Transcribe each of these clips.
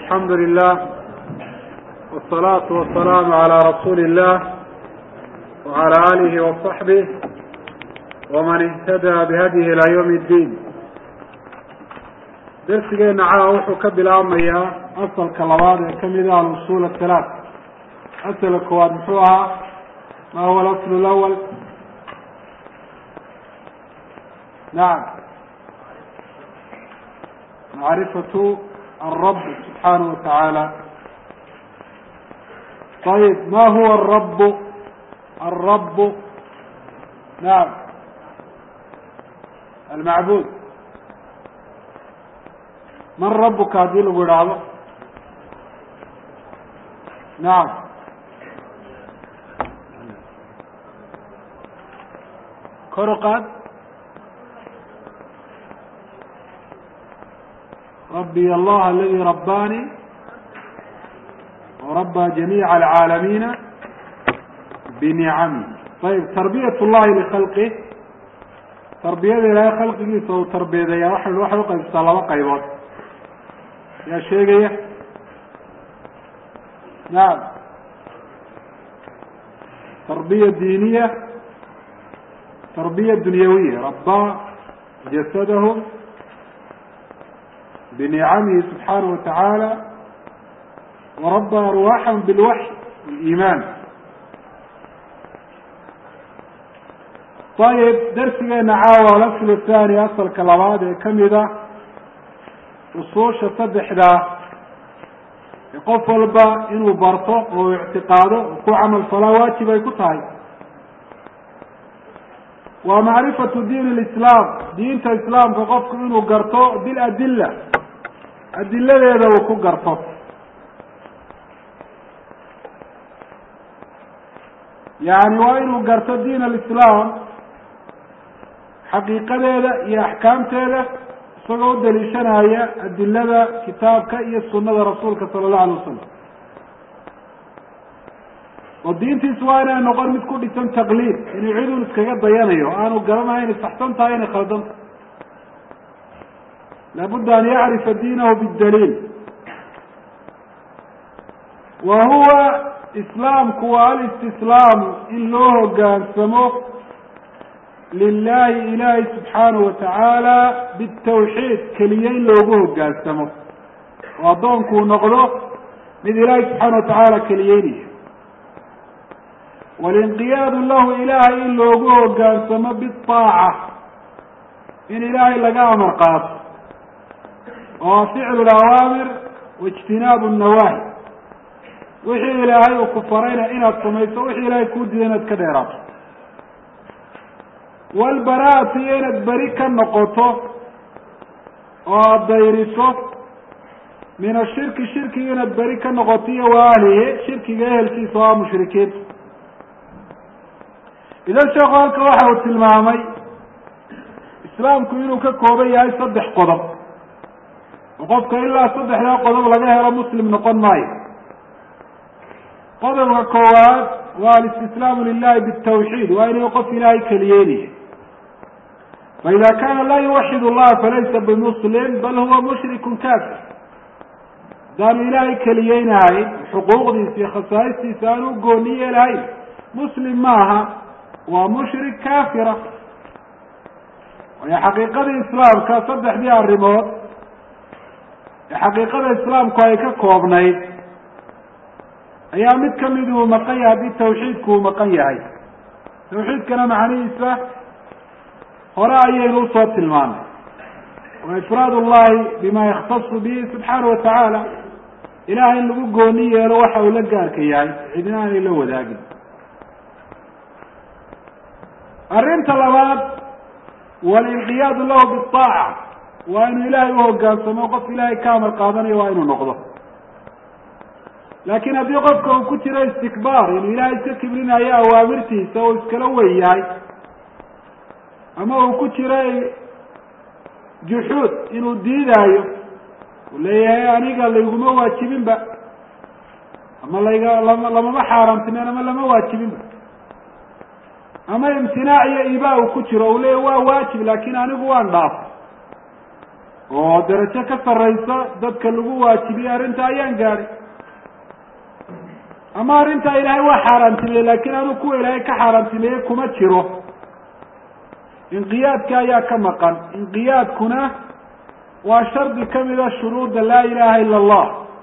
الحمد لله والصلاة والسلام على رسول الله وعلى آله وصحبه ومن اهتدى بهديه إلى يوم الدين درسgeena caawa wuxuu ka bilaabmayaa asalka labaad ee kamid ah alusul athalaat asalka koowaad muxuu ahaa ma huwa alasl lawal nacam macrifatu alrab subxaanahu watacaala ayib ma huwa alrab alrab nacam almacbud man rabuka haddii lagu idhaahdo nacam kor u qaad rabbiy allah aladi rabbaani warabba jamiica alcaalamiina binicami ayib tarbiyat llahi likhalqih tarbiyada ilaahay khalqigiisa uu tarbiyadeeyaa waxa waxay uqaybsataa laba qaybood yaa sheegaya nacam tarbiya diiniya tarbiya dunyawiya rabbaa jasadahu binicamihi subxaanahu watacaala warabba arwaaxahum bilwaxy waliimaan ayib darsigeena caawa alasl thani asalka labaad ee kamid a usuusha saddexdaa ee qof walba inuu barto oo ictiqaado oo ku camal falaa waajib ay ku tahay waa macrifatu diin lislaam diinta islaamka qofku inuu garto biladilla adiladeeda uu ku garto yani waa inuu garto diin alislaam xaqiiqadeeda iyo axkaamteeda isagoo u daliishanaya adilada kitaabka iyo sunada rasuulka sala allahu alay wasalam oo diintiis waa inay noqon mid ku dhisan taqliid inuu cidun iskaga dayanayo aanu garanayo inay saxsan tahay inay khaldan tahay laabudda an yacrifa diinahu bidaliil wa huwa islaamku waa alistislaamu in loo hogaansamo lilahi ilahi subxaanahu watacaala bitawxiid keliya in loogu hogaansamo oo addoonkuu noqdo mid ilaahi subxaana watacaala keliyeynaya walinqiyaadu lahu ilaahay in loogu hogaansamo biaaca in ilaahay laga amar qaato oo ficlu lawaamir waijtinaabu nawaahi wixii ilaahay uu ku farayna inaad samayso wixii ilaahay kuu diida inaad ka dheeraato walbaraatu iyo inaad beri ka noqoto oo aada dayriso min ashirki shirkiga inaad beri ka noqoto iyo waalihi shirkiga ehelkiisa oo ah mushrikiinta idan sheekhu halka waxa uu tilmaamay islaamku inuu ka kooban yahay saddex qodob oo qofka ilaa saddexdaa qodob laga helo muslim noqon maayo qodobka koowaad waa alistislaamu lilahi bitawxiid waa inuu qof ilaahay keliyeynaya faida kana laa yuwaxid allaha falaysa bimuslim bal huwa mushrikun kafir hadaanu ilaahay keliyeynahay xuquuqdiisa iyo khasaa'istiisa aanu u gooni yeelahayn muslim maaha waa mushrik kafira waayo xaqiiqadii islaamka saddexdii arrimood ee xaqiiqada islaamku ay ka koobnayd ayaa mid kamid uu maqan yahay haddii tawxiidku uu maqan yahay tawxiidkana macnihiisa hore ayaynu usoo tilmaanay wa ifraad ullahi bima yakhtasu bihi subxaana watacaala ilahay in lagu gooni yeelo waxa uu la gaarka yahay cidina aanay la wadaagin arrinta labaad walinqiyaadu lahu biaaca waa inuu ilaahay uhogaansamo qof ilaahay ka amar qaadanayo waa inuu noqdo laakin haddii qofka uu ku jiro istikbaar inuu ilaahay iska kibrinayo awaamirtiisa oo iskala wen yahay ama uu ku jiro juxuud inuu diidaayo uu leeyahay aniga layguma waajibinba ama layga lama lamama xaaraamtineen ama lama waajibinba ama imtinaac iyo ibaa uu ku jiro uu leeya waa waajib laakin anigu waan dhaaf oo darajo ka sarraysa dadka lagu waajibiyey arrinta ayaan gaadhay ama arrintaa ilaahay waa xaaraantimeeyey laakiin anuu kuwa ilaahay ka xaaraantimeeyey kuma jiro inqiyaadka ayaa ka maqan inqiyaadkuna waa shardi kamida shuruudda laa ilaha ila allah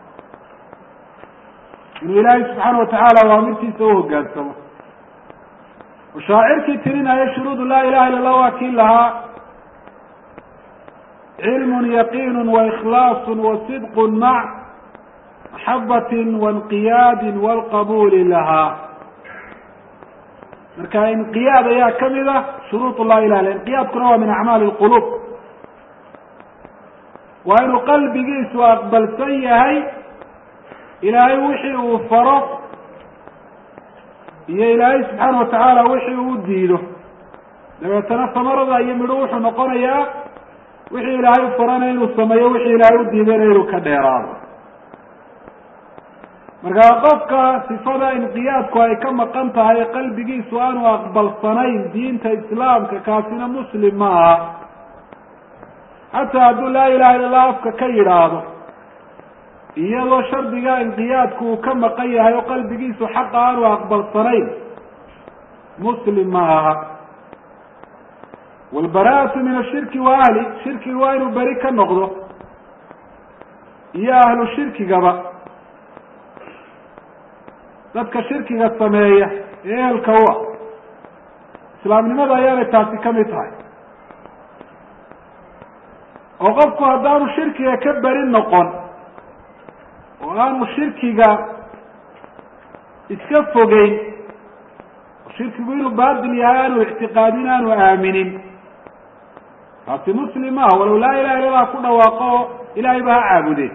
inuu ilaahay subxaana watacaala awaamirtiisa uhogaansamo oo shaacirkii tirinaya shuruudu laa ilaha illa allah waa kii lahaa cilm yaqiin waikhlaas wasidq mac maxabati wainqiyaadi walqabuli lahaa marka inqiyaad ayaa kamid a shuruud laa ilah illa inqiyaadkuna waa min acmaali lqulub waa inuu qalbigiisu aqbalsan yahay ilaahay wixii uu faro iyo ilaahay subxaana watacaala wixii uu diido dabeetana samarada iyo midho wuxuu noqonayaa wixii ilaahay farana inuu sameeyo wixii ilaahay u diidayna inuu ka dheeraado markaa qofka sifada inqiyaadku ay ka maqan tahay qalbigiisu aanu aqbalsanayn diinta islaamka kaasina muslim ma aha xataa hadduu laa ilaha illa allah afka ka yidhaahdo iyadoo shardiga inqiyaadku uu ka maqan yahay oo qalbigiisu xaqa aanu aqbalsanayn muslim ma aha walbaraatu min ashirki wa ahli shirkiga waa inuu beri ka noqdo iyo ahlu shirkigaba dadka shirkiga sameeya ee ehelka u ah islaamnimada ayaanay taasi kamid tahay oo qofku haddaanu shirkiga ka beri noqon oo aanu shirkiga iska fogeyn oo shirkigu inuu baatil yahay aanu ictiqaadin aanu aaminin taasi muslim ah walow laa ilaha illa allah ku dhawaaqo oo ilaahay ba ha caabudeen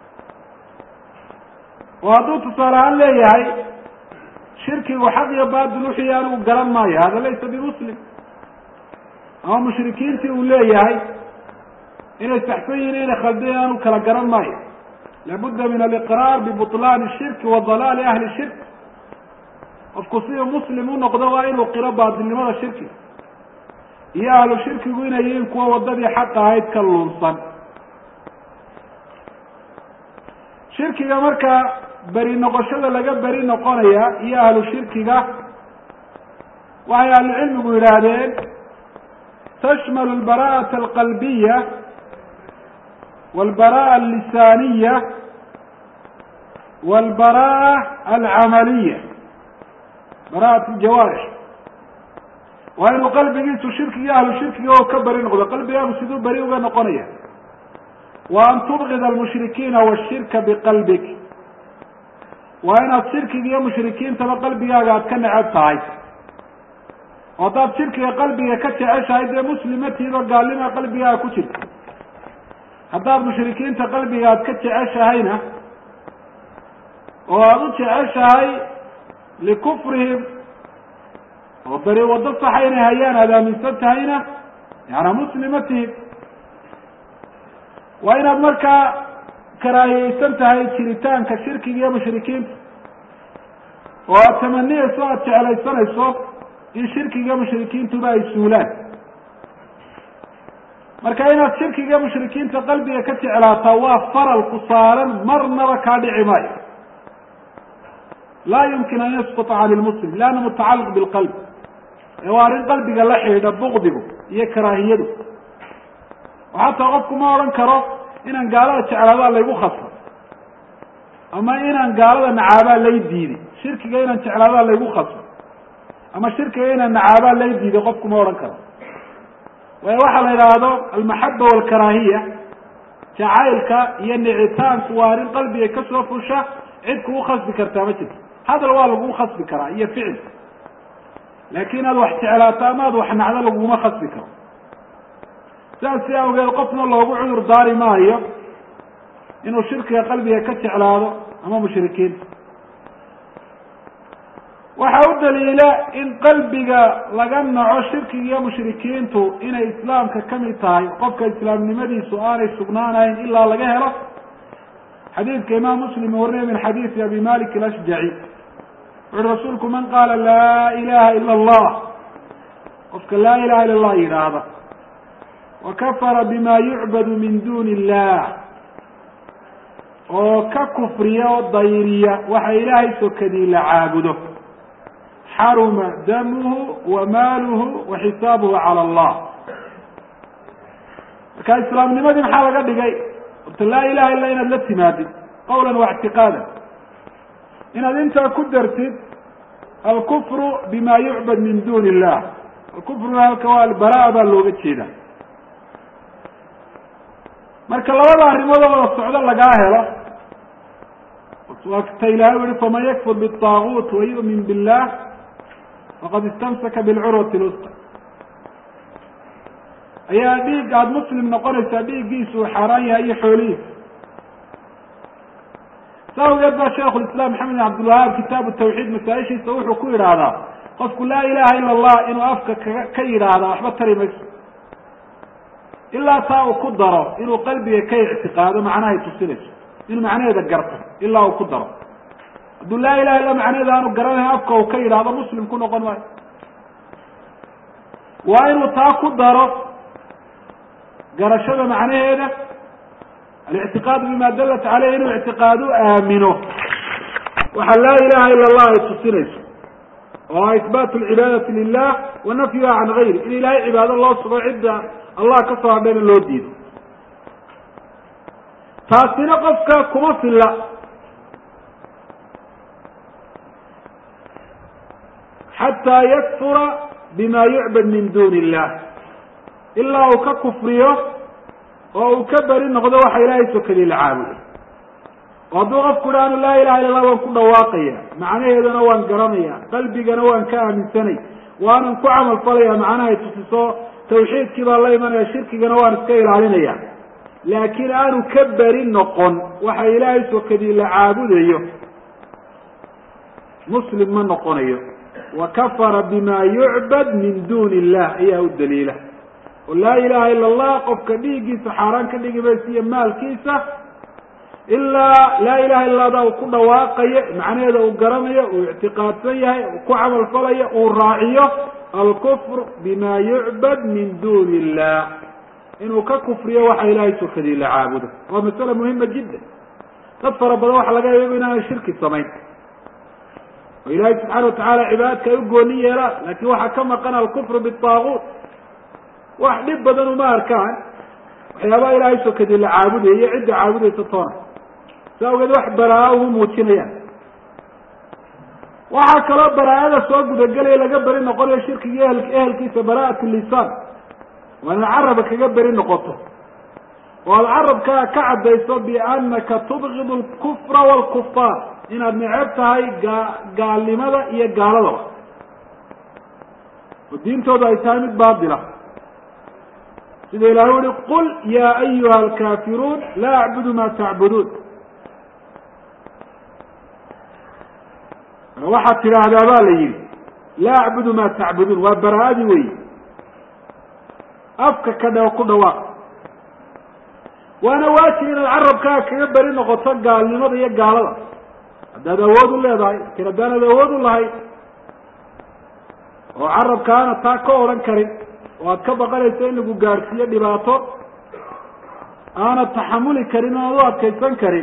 oo hadduu tusaale ahaan leeyahay shirkigu xaq iyo baatil wixii anigu garan maayo hada laysa bimuslim ama mushrikiintii uu leeyahay inay saxsan yihin inay khaldayn aanu kala garan maayo labudda min aliqraar bibutlaani shirki wa dalaali ahli shirk qofku siduu muslim u noqdo waa inuu qiro baatilnimada shirkiga iyo ahlu shirkigu inay yihiin kuwa wadadii xaqa ahayd ka luunsan shirkiga marka beri noqoshada laga beri noqonaya iyo ahlu shirkiga waxay ahlucilmigu yidhaahdeen tashmalu albara'ata alqalbiya walbara'a allisaaniya walbara'a alcamaliya bara'at aljawaarix waa inuu qalbigiisu shirkiga ahlu shirkiga oo ka beri noqdo qalbigaagu siduu beri uga noqonaya wa an tubgida almushrikiina washirka biqalbik waa inaad shirkiga iyo mushrikiintaba qalbigaaga aad ka necab tahay oo haddaad shirkiga qalbiga ka jeceshahay dee muslimatiido gaalnima qalbigaaga ku jirta haddaad mushrikiinta qalbiga aad ka jeceshahayna oo aada u jeceshahay likufrihim oo beri waddo saxa inay hayaan aada aaminsan tahayna yaana muslimatihim waa inaad markaa karaahiyeysan tahay jiritaanka shirkiga iyo mushrikiinta oo aada tamaniyeyso aada jeclaysanayso in shirkiga mushrikiintuba ay suulaan marka inaad shirkiga mushrikiinta qalbiga ka jeclaataa waa faral ku saaran marnaba kaa dhici maayo laa yumkin an yasquta cani lmuslim lianna mutacalliq bilqalb ee waa arrin qalbiga la xidhiidha bukdigu iyo karaahiyadu oo xataa qofku ma odhan karo inaan gaalada jeclaadaa laygu khasba ama inaan gaalada nacaabaa lay diiday shirkiga inaan jeclaadaa laygu khasba ama shirkiga inaan nacaabaa lay diiday qofku ma odhan karo waayo waxaa la yidhaahdo almaxaba walkaraahiya jacaylka iyo nicitaanku waa arrin qalbiga kasoo fusha cid kugu khasbi kartaa ma jirto hadal waa lagugu khasbi karaa iyo ficil laakin aad wax jeclaato ama aad wax nacdo laguguma khasbi karo sidaas si awgeed qofna loogu cudur daari maayo inuu shirkiga qalbiga ka jeclaado ama mushrikiinta waxaa u daliila in qalbiga laga naco shirkiga iyo mushrikiintu inay islaamka kamid tahay qofka islaamnimadiisu aanay sugnaanayn ilaa laga helo xadiidka imaam muslim warinaya min xadiisi abi malik alashjaci wuxuui rasuulku man qaala laa ilaha ila allah qofka laa ilaha illa allah yidhaahda wa kafara bima yucbadu min duni illah oo ka kufriya oo dayriya waxa ilaahay sokadii la caabudo xaruma damuhu wa maaluhu wa xisaabuhu cala allah marka islaamnimadii maxaa laga dhigay orta laa ilaha illa inaad la timaadid qawlan wa ictiqaadan inaad intaa ku dartid alkufru bima yucbad min duni illah alkufruna halka waa albara baa looga jeeda marka labada arrimood oo wada socdo lagaa helo waa ta ilahay u yihi faman yakfur biطaaguut wayu'min billah faqad istamsaka bilcurwati lwusqa ayaa dhiig aada muslim noqonaysaa dhiiggiisu uu xaaraan yahay iyo xoolihiisa sa awgeed baa shaikhu lislaam maxamed bin cabdilwahaab kitaabu tawxiid masaa-ishiisa wuxuu ku yidhaahdaa qofku laa ilaha ila allah inuu afka kaga ka yidhaahda waxba tari mayso ilaa taa uu ku daro inuu qalbiga ka ictiqaado macnahay tusinayso inuu macnaheeda garto ilaa uu ku daro hadduu laa ilaha illa macnaheeda aanu garanayn afka uu ka yidhaahdo muslim ku noqon maayo waa inuu taa ku daro garashada macnaheeda alictiqaadu bima dalat caleyh inuu ictiqaadu aamino waxa laa ilaha ila allah ay tusinayso oo isbaatu lcibaadati lilah wa nafyuha can gayri in ilahay cibaado loo sugo cidda allah ka soo hadhayna loo diido taasina qofka kuma filla xataa yakfura bima yucbad min duni illah ilaa uu ka kufriyo oo uu ka beri noqdo waxa ilaahay sokadii la caabudo oo hadduu qofku idhaanu laa ilaha illa allah waan ku dhawaaqaya macnaheedana waan garanaya qalbigana waan ka aaminsanay waanan ku camal falaya macnahay tusiso tawxiidkii baan la imanaya shirkigana waan iska ilaalinaya laakiin aanu ka beri noqon waxa ilaahay sokadii la caabudayo muslim ma noqonayo wa kafara bima yucbad min duni illah ayaa u daliila oo laa ilaha ila allah qofka dhiiggiisa xaaraan ka dhigi maysa iyo maalkiisa ilaa laa ilaha illa ada uu ku dhawaaqayo macnaheeda uu garanayo uu ictiqaadsan yahay uu ku camal falayo uu raaciyo alkufr bima yucbad min duni illah inuu ka kufriyo waxa ilaahay sokadii la caabudo waa masale muhima jiddan dad fara badan waxa laga yaaba inaanay shirki samayn oo ilaahay subxaana watacaala cibaadadka ay u gooni yeelaan lakin waxaa ka maqan alkufru bitaaguut wax dhib badan uma arkaan waxyaabaha ilaahay sokadii la caabudayo iyo cidda caabudaysa toona sa awgeed wax baraa-a uma muujinayaan waxaa kaloo baraa-ada soo gudagelaya laga beri noqonayo shirkiga ehel ehelkiisa bara'at lisaan waa inaad caraba kaga beri noqoto oo aada carabkaa ka caddayso biannaka tubgidu alkufra waalkufaar inaad neceb tahay gaa gaalnimada iyo gaaladaba oo diintooda ay tahay mid baatila sida ilahay uhi qul ya ayuha alkaafiruun laa acbudu ma tacbuduun waxaad tidhaahdaa ba la yihi laa acbudu ma tacbuduun waa bara-adii wey afka ka dha ku dhawaaq waana waajib inaad carabkaa kaga beri noqoto gaalnimada iyo gaalada haddaad awood u leedahay lakin haddaanad awood u lahay oo carabka aana taa ka odhan karin oo aad ka baqanayso in lagu gaadhsiiyo dhibaato aanad taxamuli karin oonad u adkaysan karin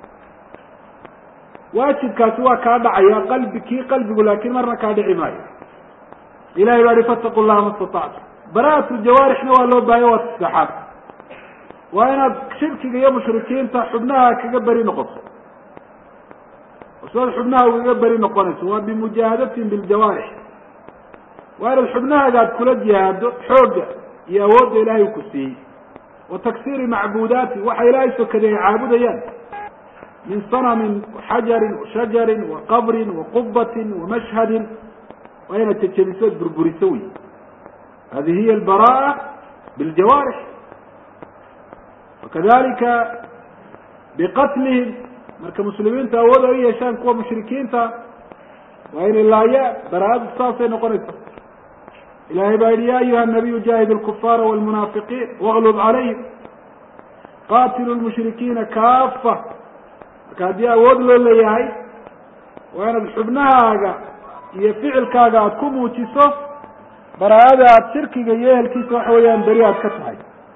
waajibkaasi waa kaa dhacaya qalbi kii qalbigu laakin marna kaa dhici maayo ilahay baa hi fataqu llaha ma statactu bara-at ljawaarixna waa loo baahay waa saddexaad waa inaad shirkiga iyo mushrikiinta xubnaha kaga beri noqoto sidaad xubnaha ugaga beri noqonayso waa bimujaahadatin biljawaarix waa inaad xubnahaaga aad kula jihaado xoogga iyo awoodda ilaahay u ku siiyey wa taksiiri macbuudaati waxa ilaahay sokaday ay caabudayaan min sanamin xajarin washajarin wa qabrin wa qubatin wa mashhadin waa inaad jejebiso od burburiso wey hadihi hiya albara'a biljawaarix wakadalika biqatlihim marka muslimiintu awood ay u yeeshaan kuwa mushrikiinta waa inay laayaan bara-adu saasay noqonaysa ilahay baa yihi ya ayuha nabiyu jaahid lkufaara wlmunaafiqiin waglub calayhim qatilu lmushrikiina kaafa marka haddii awood loo leeyahay waa inaad xubnahaaga iyo ficilkaaga aada ku muujiso bara-ada aada shirkiga iyo ehelkiisa waxa weeyaan beri aad ka tahay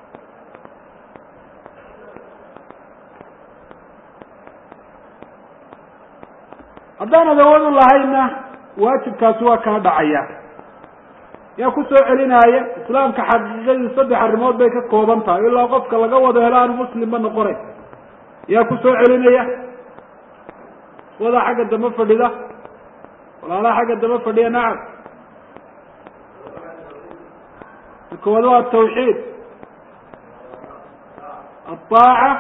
haddaanad awood u lahayna waajibkaasi waa kaa dhacaya yaa ku soo celinaya islaamka xaqiiqadii saddex arrimood bay ka kooban tahay ilaa qofka laga wado helo aanu muslimba noqonay yaa ku soo celinaya wadaa xagga dambe fadhida walaalaha xagga dambe fadhiya nacam koowaad waa atawxiid aaaca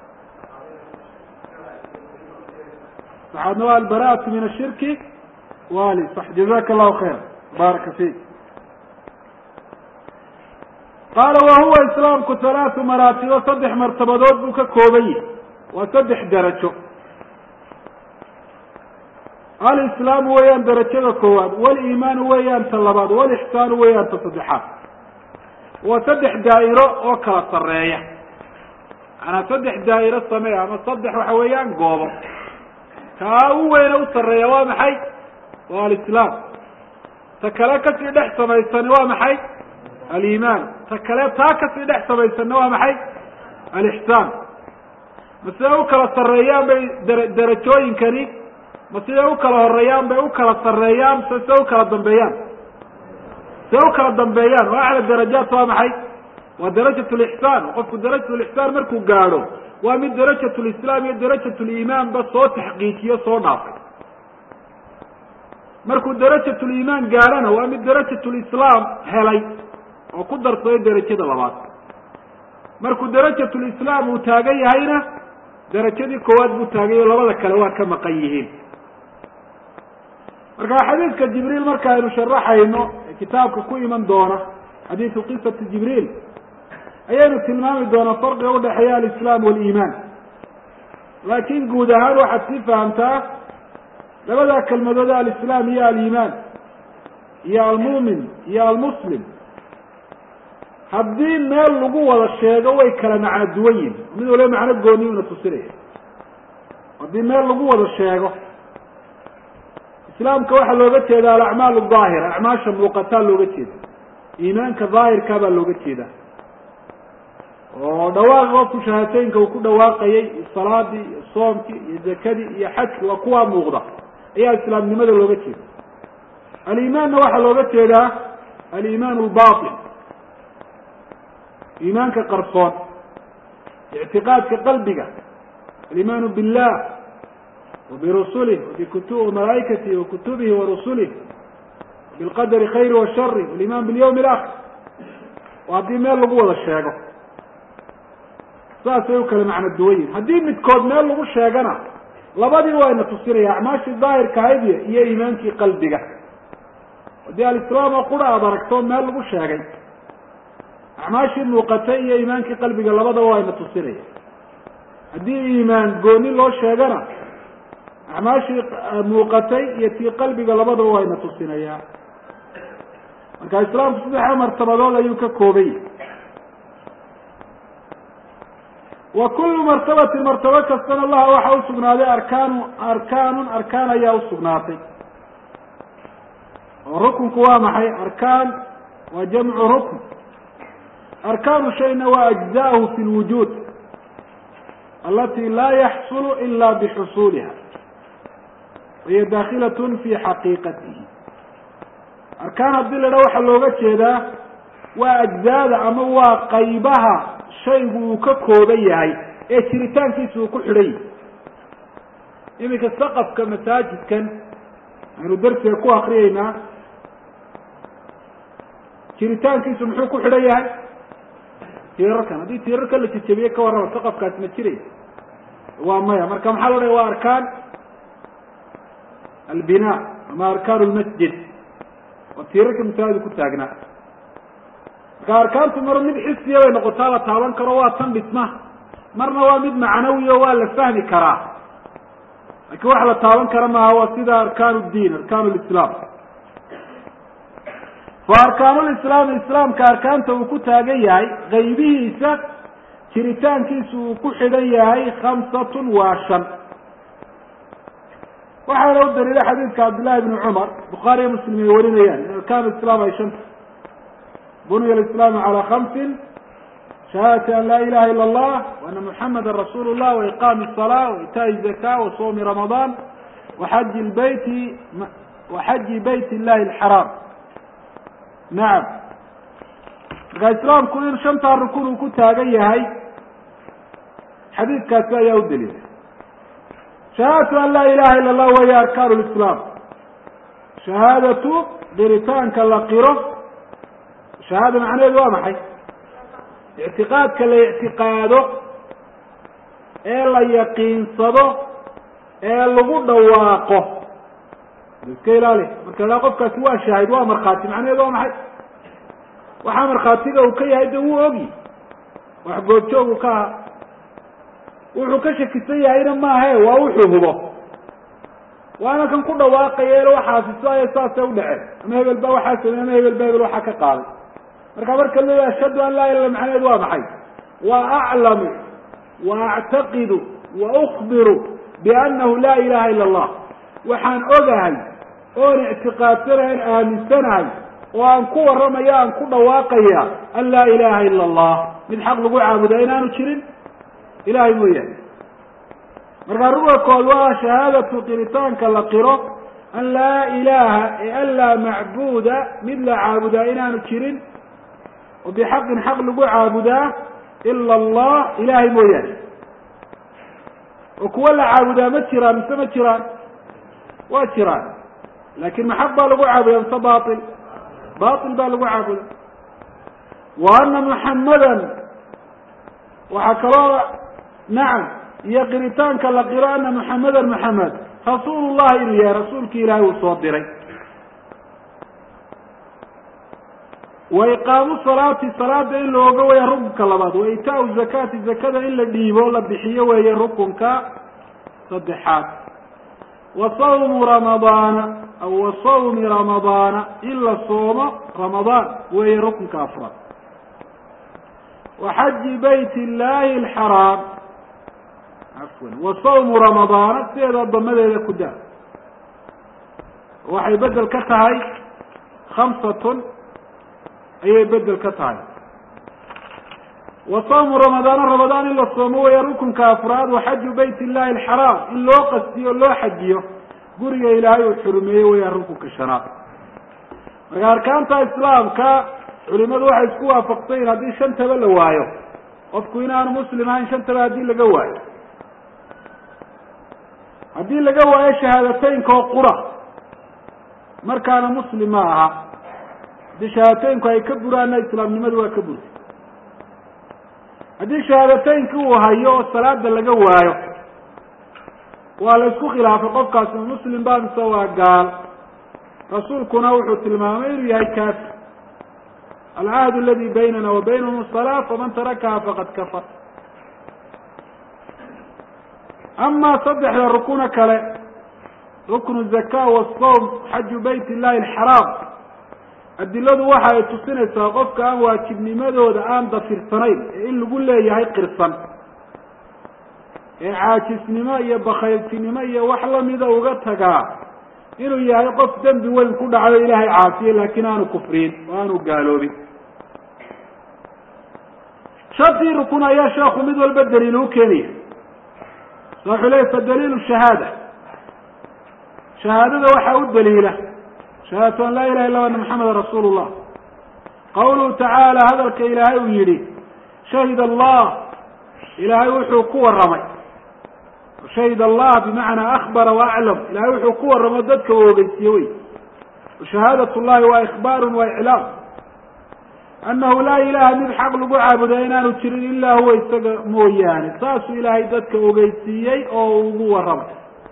saxaadna waa albara'atu min ashirki wali sax jazaka allahu khayr baaraka fiik qaala wa huwa islaamku halaatu maraatibo saddex martabadood buu ka kooban yahay waa saddex darajo alislaamu weeyaan darajada koowaad waliimaanu weeyaan ta labaad walixsaanu weeyaan ta saddexaad waa saddex daa'iro oo kala sarreeya maanaa saddex daa'iro samee ama saddex waxa weeyaan goobo kaa u weyne u sarreeya waa maxay waa alislaam ta kale kasii dhex samaysani waa maxay aliimaan ta kale taa kasii dhex samaysanna waa maxay alixsaan ma siday u kala sarreeyaan bay dara darajooyinkani ma siday u kala horeeyaan bay u kala sarreeyaan se siday u kala dambeeyaan siday u kala dambeeyaan oo acla darajaat waa maxay waa darajat lixsaan qofku darajat lixsaan markuu gaadho waa mid darajat lislaam iyo darajat liimaanba soo taxqiijiyo soo dhaafay markuu darajat liimaan gaadhona waa mid darajat lislaam helay oo ku darsaday darajada labaad markuu darajat lislaam uu taagan yahayna darajadii koowaad buu taagayo labada kale waa ka maqan yihiin marka xadiidka jibriil marka aynu sharaxayno ee kitaabka ku iman doona xadiidu qisati jibriil ayaynu tilmaami doonaa farqiga udhexeeya alislaam waliimaan laakin guud ahaan waxaad sii fahamtaa labada kelmadood alislaam iyo aliimaan iyo almu'min iyo almuslim haddii meel lagu wada sheego way kala macno duwan yihin mid waliba macno gooni una tusinaya haddii meel lagu wada sheego islaamka waxaa looga jeeda alacmaal daahira acmaasha muuqataa looga jeeda iimaanka daahirkaa baa looga jeeda oo dhawaaqa qofku shahaatooyinka uu ku dhawaaqayay iyo salaadii iyo soomkii iyo zakadii iyo xajki waa kuwaa muuqda ayaa islaamnimada looga jeeda aliimaanna waxaa looga jeedaa aliimaan lbatin iimaanka qarsoon ictiqaadka qalbiga aliimaanu billah wabirusulih wabikutu wamalaa'ikatihi wakutubihi warusulih bilqadari khayri washari waliman bilyawmi alaakhir oo haddii meel lagu wada sheego saasay u kala macno duwan yihin haddii midkood meel lagu sheegana labadii wayna tusinaya acmaashii daahirka ahaydiya iyo iimaankii qalbiga haddii alislaam oo qura aada aragto meel lagu sheegay acmaashii muuqatay iyo iimaankii qalbiga labadaba wayna tusinaya haddii iimaan gooni loo sheegana acmaashii muuqatay iyo tii qalbiga labadaba wayna tusinaya marka islaamku saddexa martabadood ayuu ka koobay wa kullu martabatin martabo kastana laha waxaa usugnaaday arkaanu arkaanun arkaan ayaa usugnaatay oo rukunku waa maxay arkaan waa jamcu rukn arkaanu shayna waa ajzaahu fi lwujuud alati laa yaxsulu ila bixusuuliha wahiya dakhilatun fi xaqiiqatihi arkaan haddii la idhaha waxaa looga jeedaa waa ajzaada ama waa qaybaha shaygu uu ka kooban yahay ee jiritaankiisa uu ku xidhan yahay iminka saqafka masaajidkan aynu darsiga ku akriyeynaa jiritaankiisu muxuu ku xidhan yahay tiirarkan haddii tiirarka la jejebiye ka warrama saqafkaasi ma jiraya waa maya marka maxaa la odhaya waa arkaan albina ama arkaan lmasjid waa tiirarka masaajid ku taagnaa marka arkaantu mar mid xisiya bay noqotaa la taaban karo waa tan dhismaha marna waa mid macnawiyo waa la fahmi karaa laakiin wax la taaban kara maaha waa sida arkaan diin arkaan lislaam fa arkaanulislaami islaamka arkaanta uu ku taagan yahay qaybihiisa jiritaankiisa uu ku xidhan yahay khamsatun waa shan waxaana u daliila xadiidka cabdillahi bni cumar bukhaariyo muslim ay warinayaan in arkaan islaam ay shanta buniya alislaamu calaa khamsin shahaadati an laa ilaha ila allah wa ana muxamada rasuulu llah wa iqaami الsalaa wa itaai zaka wa soomi ramadaan waxaji lbeyti waxaji bayt illahi alxaraam nacam markaa islaamku in shantaa rukun uu ku taagan yahay xadiidkaasi ayaa u daliila shahaadatu an laa ilaha ila allah waya arkaan lislaam shahaadatu qiritaanka la qiro shahaada macnaheedu waa maxay ictiqaadka la ictiqaado ee la yaqiinsado ee lagu dhawaaqo iska ilaali marka daa qofkaasi waa shaahid waa markhaati macnaheedu waa maxay waxaa markhaatiga uu ka yahay de wuu ogi wax goobjoogu ka aha wuxuu ka shakisan yahayna maahe waa wuxuu hubo waana kan ku dhawaaqaya el waxaasi sidayo saasay u dhaceen ama hebel baa waxaa samey ama hebel ba hebel waxaa ka qaaday marka marka la ashhadu an laa ilah macnaheedu waa maxay wa aclamu wa actaqidu wa ukbiru biannahu laa ilaha ila allah waxaan ogahay oon ictiqaadsanahay an aaminsanahay oo aan ku warramaya aan ku dhawaaqaya an laa ilaha ila allah mid xaq lagu caabudaa inaanu jirin ilahay mooyaane markaa ruga kood waa shahaadatu qiritaanka la qiro an laa ilaha ee an laa macbuuda mid la caabudaa inaanu jirin oo bixaqin xaq lagu caabudaa ila allah ilahay mooyaane oo kuwa la caabudaa ma jiraan mise ma jiraan waa jiraan laakin ma xaq baa lagu caabudaa mise bail bail baa lagu caabuda wa ana muxammadan waxaa kaloo nacam iyo qiritaanka la qiro ana muxammadan muxamed rasuul llahi inuu yahay rasuulki ilaahay uu soo diray wa iqaamu salaati salaada in looga weya rukunka labaad wa itaau zakaati zakada in la dhiibo la bixiyo weeye rukunka saddexaad wa sawmu ramadaana aw wa sawmi ramadaana in la soomo ramadaan weeye rukunka afraad wa xaji bayt illahi alxaraam afwan wa sawmu ramadaana sideeda damadeeda ku daa waxay bedel ka tahay khamsatun ayay bedel ka tahay wa sawmu ramadaana ramadaan in la soomo weya rukunka afraad wa xaju bayt illahi alxaraam in loo qastiyo loo xajiyo guriga ilaahay uu xurumeeyey weya rukunka shanaad marka arkaanta islaamka culimadu waxay isku waafaqsayin haddii shantaba la waayo qofku inaanu muslim ahayn shantaba haddii laga waayo haddii laga waayo shahaadateynka oo qura markaana muslim ma aha haddii shahaadateynku ay ka buraanna islaamnimadu waa ka burtay haddii shahaadateynki uu hayo oo salaada laga waayo waa la isku khilaafay qofkaasi muslim ba mise waa gaal rasuulkuna wuxuu tilmaamay inuu yahay kaafir alcahd aladi baynana wa baynahum salaa faman tarakaha faqad kafar ama saddexda rukuna kale ruknu zaka wasawm xaju bayt illahi alxaraam adiladu waxa ay tusinaysaa qofka aan waajibnimadooda aan dafirsanayn ee in lagu leeyahay qirsan ee caajisnimo iyo bakayltinimo iyo wax lamida uga tagaa inuu yahay qof dembi weyn ku dhacayo ilaahay caasiye laakiin aanu kufriyin oo aanu gaaloobin shantii rukun ayaa sheeku mid walba daliil u keenaya wuxuu leey fadaliilu shahaada shahaadada waxaa u daliila shahaadatu an laa ilaha illa ana maxameda rasuulu llah qawluhu tacaala hadalka ilaahay uu yihi shahid allah ilaahay wuxuu ku warramay shahid allah bimacnaa akbara waaclam ilahay wuxuu ku warramo dadka u ogeysiye wey shahaadat llahi waa ikbaarun waa iclaam annahu laa ilaha mid xaq lagu caabuda inaanu jirin ilaa huwa isaga mooyaane saasuu ilaahay dadka ogeysiiyey oo ugu warramay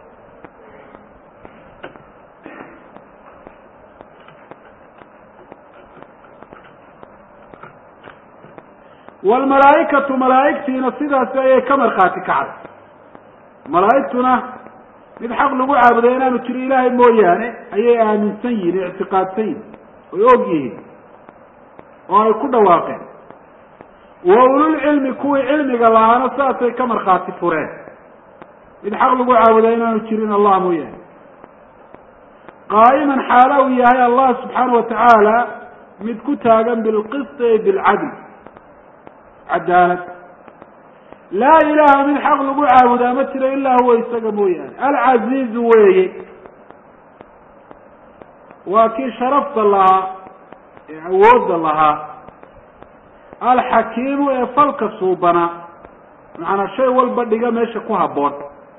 wlmalaaikatu malaaigtiina sidaasi ayay ka markhaati kacday malaaigtuna mid xaq lagu caabuday inaanu jirin ilaahay mooyaane ayay aaminsan yihin ictiqaadsan yihin oy og yihiin oo ay ku dhawaaqeen wa ululcilmi kuwii cilmiga lahaana saasay ka markhaati fureen mid xaq lagu caabudaa inaanu jirin allah mooyaane qaa'iman xaala uu yahay allah subxaana watacaala mid ku taagan bilqisti ay bilcadl cadaalad laa ilaha mid xaq lagu caabudaa ma jiro ilaa huwa isaga mooyaane alcaziizu weeye waa kii sharafta lahaa ee awoodda lahaa alxakiimu ee falka suubanaa macanaa shay walba dhiga meesha ku habboon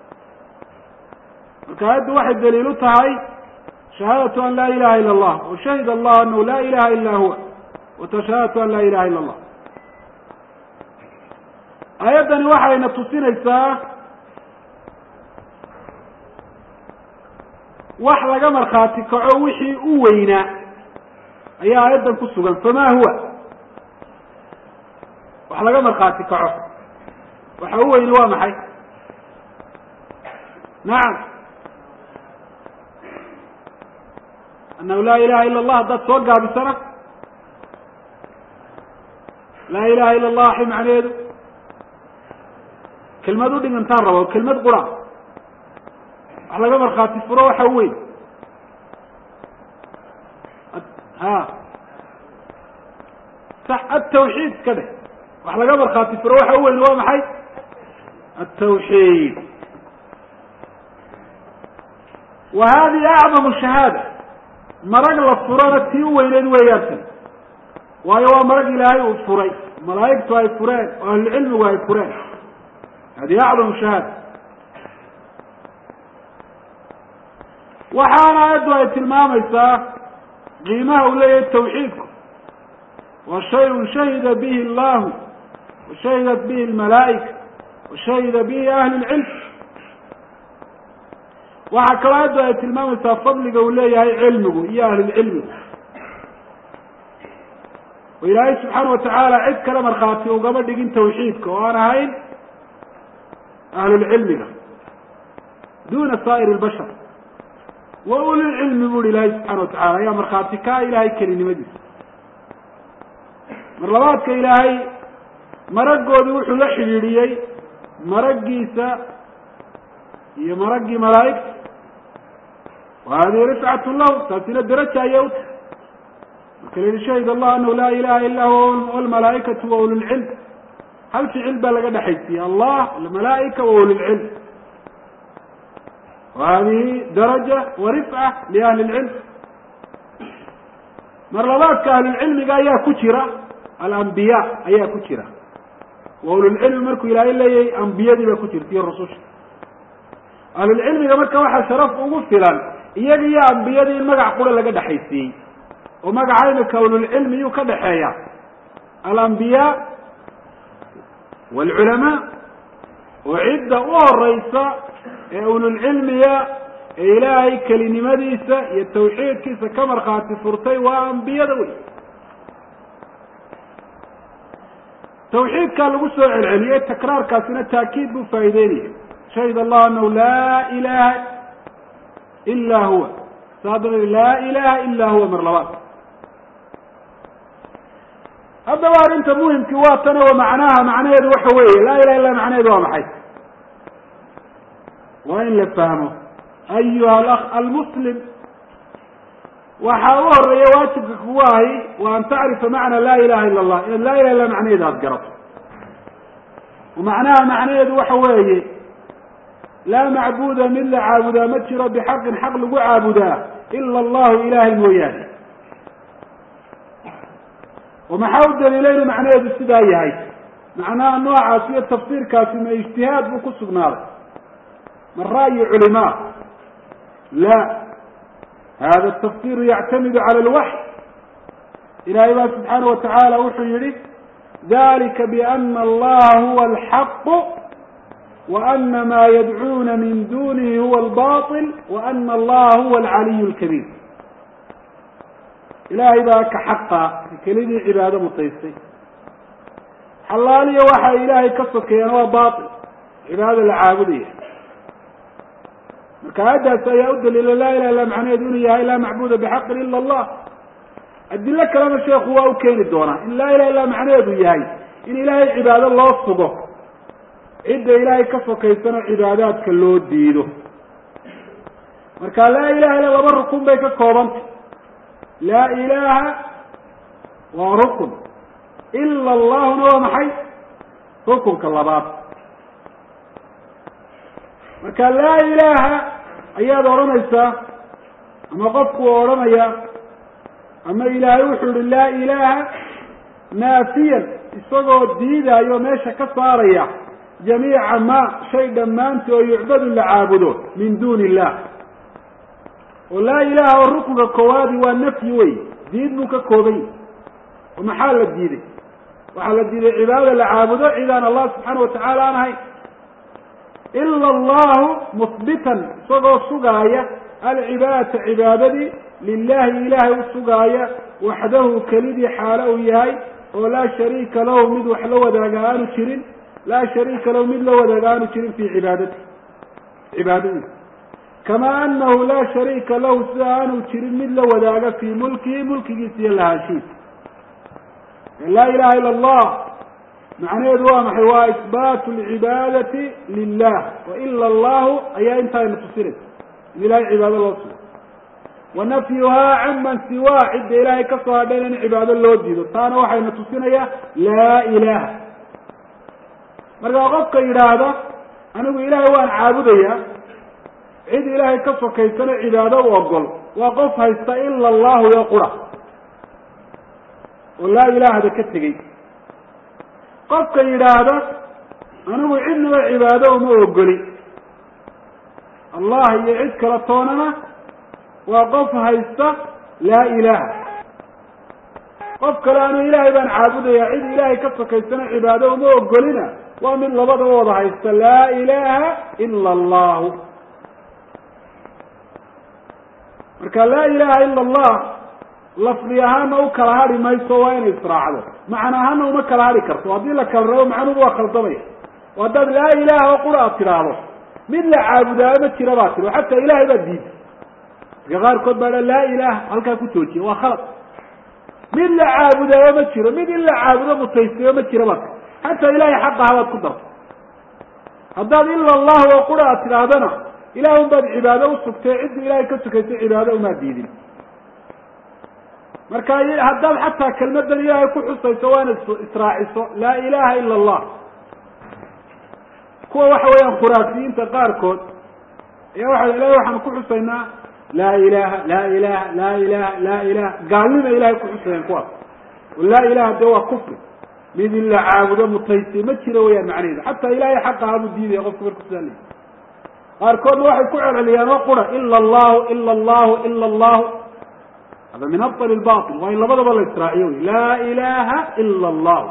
marka aayaddu waxay daliil u tahay shahaadatu an laa ilaha ila allah wa shahida allah anahu laa ilaha ila huwa watashahaadatu an laa ilaha ila allah aayaddani waxayna tusinaysaa wax laga markhaati kaco wixii u weynaa ayaa aayaddan ku sugan famaa huwa wax laga markhaati kaco waxa u weyni waa maxay nacam annahu laa ilaha ila allah haddaad soo gaabisana laa ilaha ila allah waxay macnaheedu kelmad u dhigantaan rabo kelmad qura wax laga markhaati furo waxa u weyn ha sax atawxiid iska dheh wax laga markhaati furo waxa u weyn waa maxay atawxiid wa hadihi acdamu shahaada marag la furona tii u weyneyd weeyaan tan waayo waa marag ilaahay uu furay malaa'igtu ay fureen oo ahlucilmigu ay fureen hadihi acdamu shahaada waxaana aayaddu ay tilmaamaysaa qiimaha uu leeyahay tawxiidku wa shayun shahida bihi allahu wa shahidat bihi almalaa'ika wa shahida bihi ahlu lcilm waxaa kaloo aayaddu ay tilmaamaysaa fadliga uu leeyahay cilmigu iyo ahlulcilmigu oo ilaahay subxaana watacaala cid kale markhaati ugama dhigin tawxiidka oo aan ahayn ahlulcilmiga duna saa'ir lbashar wa ulilcilmi bu uhi ilaahay subxana watacala ayaa markhaati kaa ilaahay kelinimadiisa mar labaadka ilaahay maragoodii wuxuu la xidhiidhiyey maraggiisa iyo maraggii malaa'igta wa hadihi rifcatu lahu taasina daraja ayay u tahay marka la yihi shahid allah anahu laa ilaha ila huwa walmalaa'ikatu wa ulilcilm hal ficil baa laga dhexaysiiyey allah almalaa'ika wa ulilcilm wa hadihi daraja wa rifca liahli lcilm mar labaadka ahlulcilmiga ayaa ku jira alambiya ayaa ku jira wa ululcilmi markuu ilaahay leeyahay ambiyadii baa ku jirta iyo rususha ahlulcilmiga marka waxaa sharaf ugu filan iyaga iyo ambiyadii in magac qura laga dhexaysiiyey oo magaca imika ululcilmi yuu ka dhexeeya alambiyaa waalculamaa oo cidda u horeysa ee ululcilmiga ee ilaahay kelinimadiisa iyo tawxiidkiisa ka markhaati furtay waa ambiyada wey tawxiidkaa lagu soo celceliyey takraarkaasina taakiid buu faa'ideynaya shahid allah anahu laa ilaha ila huwa saadaba laa ilaha ila huwa mar labaad haddaba arrinta muhimkii waa tane wa macnaha macnaheedu waxa weeye laa ilaha illa macnaheedu waa maxay waa in la fahmo ayuha alakh almuslim waxaa u horeeya waajibka kugu ahi wa an tacrifa macna laa ilaha ila allah inaad laa ilaha illa macnaheeda aada garato macnaha macnaheedu waxa weeye laa macbuda mid la caabudaa ma jiro bixaqin xaq lagu caabudaa ila allahu ilahay mooyaane oo maxaa u daliila inu macnaheedu sidaa yahay macnaha noocaas iyo tafsiirkaasi ma ijtihaad buu ku sugnaaday ma ra'yi culimaa la hada tafsiru yactamidu cala alwaxy ilahay baa subxaana watacaala wuxuu yihi dalika biana allaha huwa alxaqu وأن ma ydcuuna min dunihi huwa الbaطل وأn اllaha huwa العaliy الكبيr ilahay baa ka xaqa kelidii cibaado mutaystay xalaaliyo waxa ilahay ka sokeeyaan waa baطil cibaadada la caabudaya marka aayaddaas ayaa u daliila laa ilah illa macnaheedu inuu yahay laa macbuda bxaqin ila اllah adilo kalena sheeku waa u keeni doonaa in laa ilah illa macnaheedu yahay in ilahay cibaado loo sugo cidda ilaahay ka sokaysana cibaadaadka loo diido marka laa ilaha illa laba rukun bay ka koobantay laa ilaha waa rukun ila allahuna waa maxay rukunka labaad marka laa ilaaha ayaad odhanaysaa ama qofku odhanaya ama ilaahay wuxuu yihi laa ilaaha naafiyan isagoo diidaayo meesha ka saaraya jamiica ma shay dhammaanti oo yucbadu la caabudo min duuni illah oo laa ilaha oo rukunka koowaadi waa nafyi wey diid buu ka kooban yahy oo maxaa la diiday waxaa la diiday cibaadada la caabudo cidaan allah subxaana watacaala aan ahayn ila allahu muhbitan isagoo sugaaya alcibaadata cibaadadii lilahi ilaahay u sugaaya waxdahu kelidii xaalo uu yahay oo laa shariika lahu mid wax la wadaaga aanu jirin laa shariika lahu mid la wadaaga aanu jirin fii cibaadati cibaadadiisa kamaa anahu laa shariika lahu sida aanu jirin mid la wadaaga fii mulkihi mulkigiisa iyo lahaanshiisa laa ilaha ila allah macnaheedu waa maxay waa isbaatu alcibaadati lilah wa ila allahu ayaa intaayna tusinaysa in ilahay cibaado loo sugo wa nafyuhaa canman siwaa cidda ilaahay ka soo hadhayn in cibaado loo diido taana waxayna tusinaya laa ilaha markaa qofka yidhaahda anigu ilaahay waan caabudayaa cid ilaahay ka sokaysana cibaado u ogol waa qof haysta ila allahu yo qura oo laa ilaahda ka tegey qofka yidhaahda anigu cidnaba cibaado uma ogoli allah iyo cid kala toonana waa qof haysta laa ilaha qof kale anu ilaahay baan caabudaya cid ilaahay ka sokaysana cibaado uma ogolina waa mid labadaba wada haysta laa ilaha ila allahu marka laa ilaha ila allah lafdi ahaana u kala hadhi mayso waa inay israacdo macna ahaana uma kala hadhi karto haddii la kala rabo macnuhu waa khaldamaya oo haddaad laa ilaha oo qura aad tidhaahdo mid la caabudaa ma jira baa tiri oo xataa ilahay baa diiday dadka qaarkood baa laa ilaha halkaa ku joojiya waa khalad mid la caabudaayo ma jiro mid in la caabudo mutaystayo ma jira baa tiri xataa ilahay xaqa habaad ku darto haddaad ila allahu oo qura aad tidhaahdana ilaah un baad cibaado usugtay cidda ilahay ka sukaysa cibaado umaa diidin marka haddaad xataa kelmadan ilaahay ku xusayso waa inaad israaciso laa ilaha ila allah kuwa waxa weeyaan khuraafiyiinta qaarkood ayaa waxa ilahay waxaan ku xusaynaa laa ilaha laa ilaha laa ilaha laa ilaha gaalnima ilahay ku xusayaan kuwaas oo laa ilaha dee waa kufri mid in la caabudo mutaystay ma jiro weyaan macnaheedu xataa ilahay xaqa habuu diidaya qofka marku sidaa leyi qaarkoodna waxay ku celceliyaan oo qura ila allahu ila allahu ila allahu hada min abطl baطil waa in labadaba la israaciyo wy laa ilaha ila allah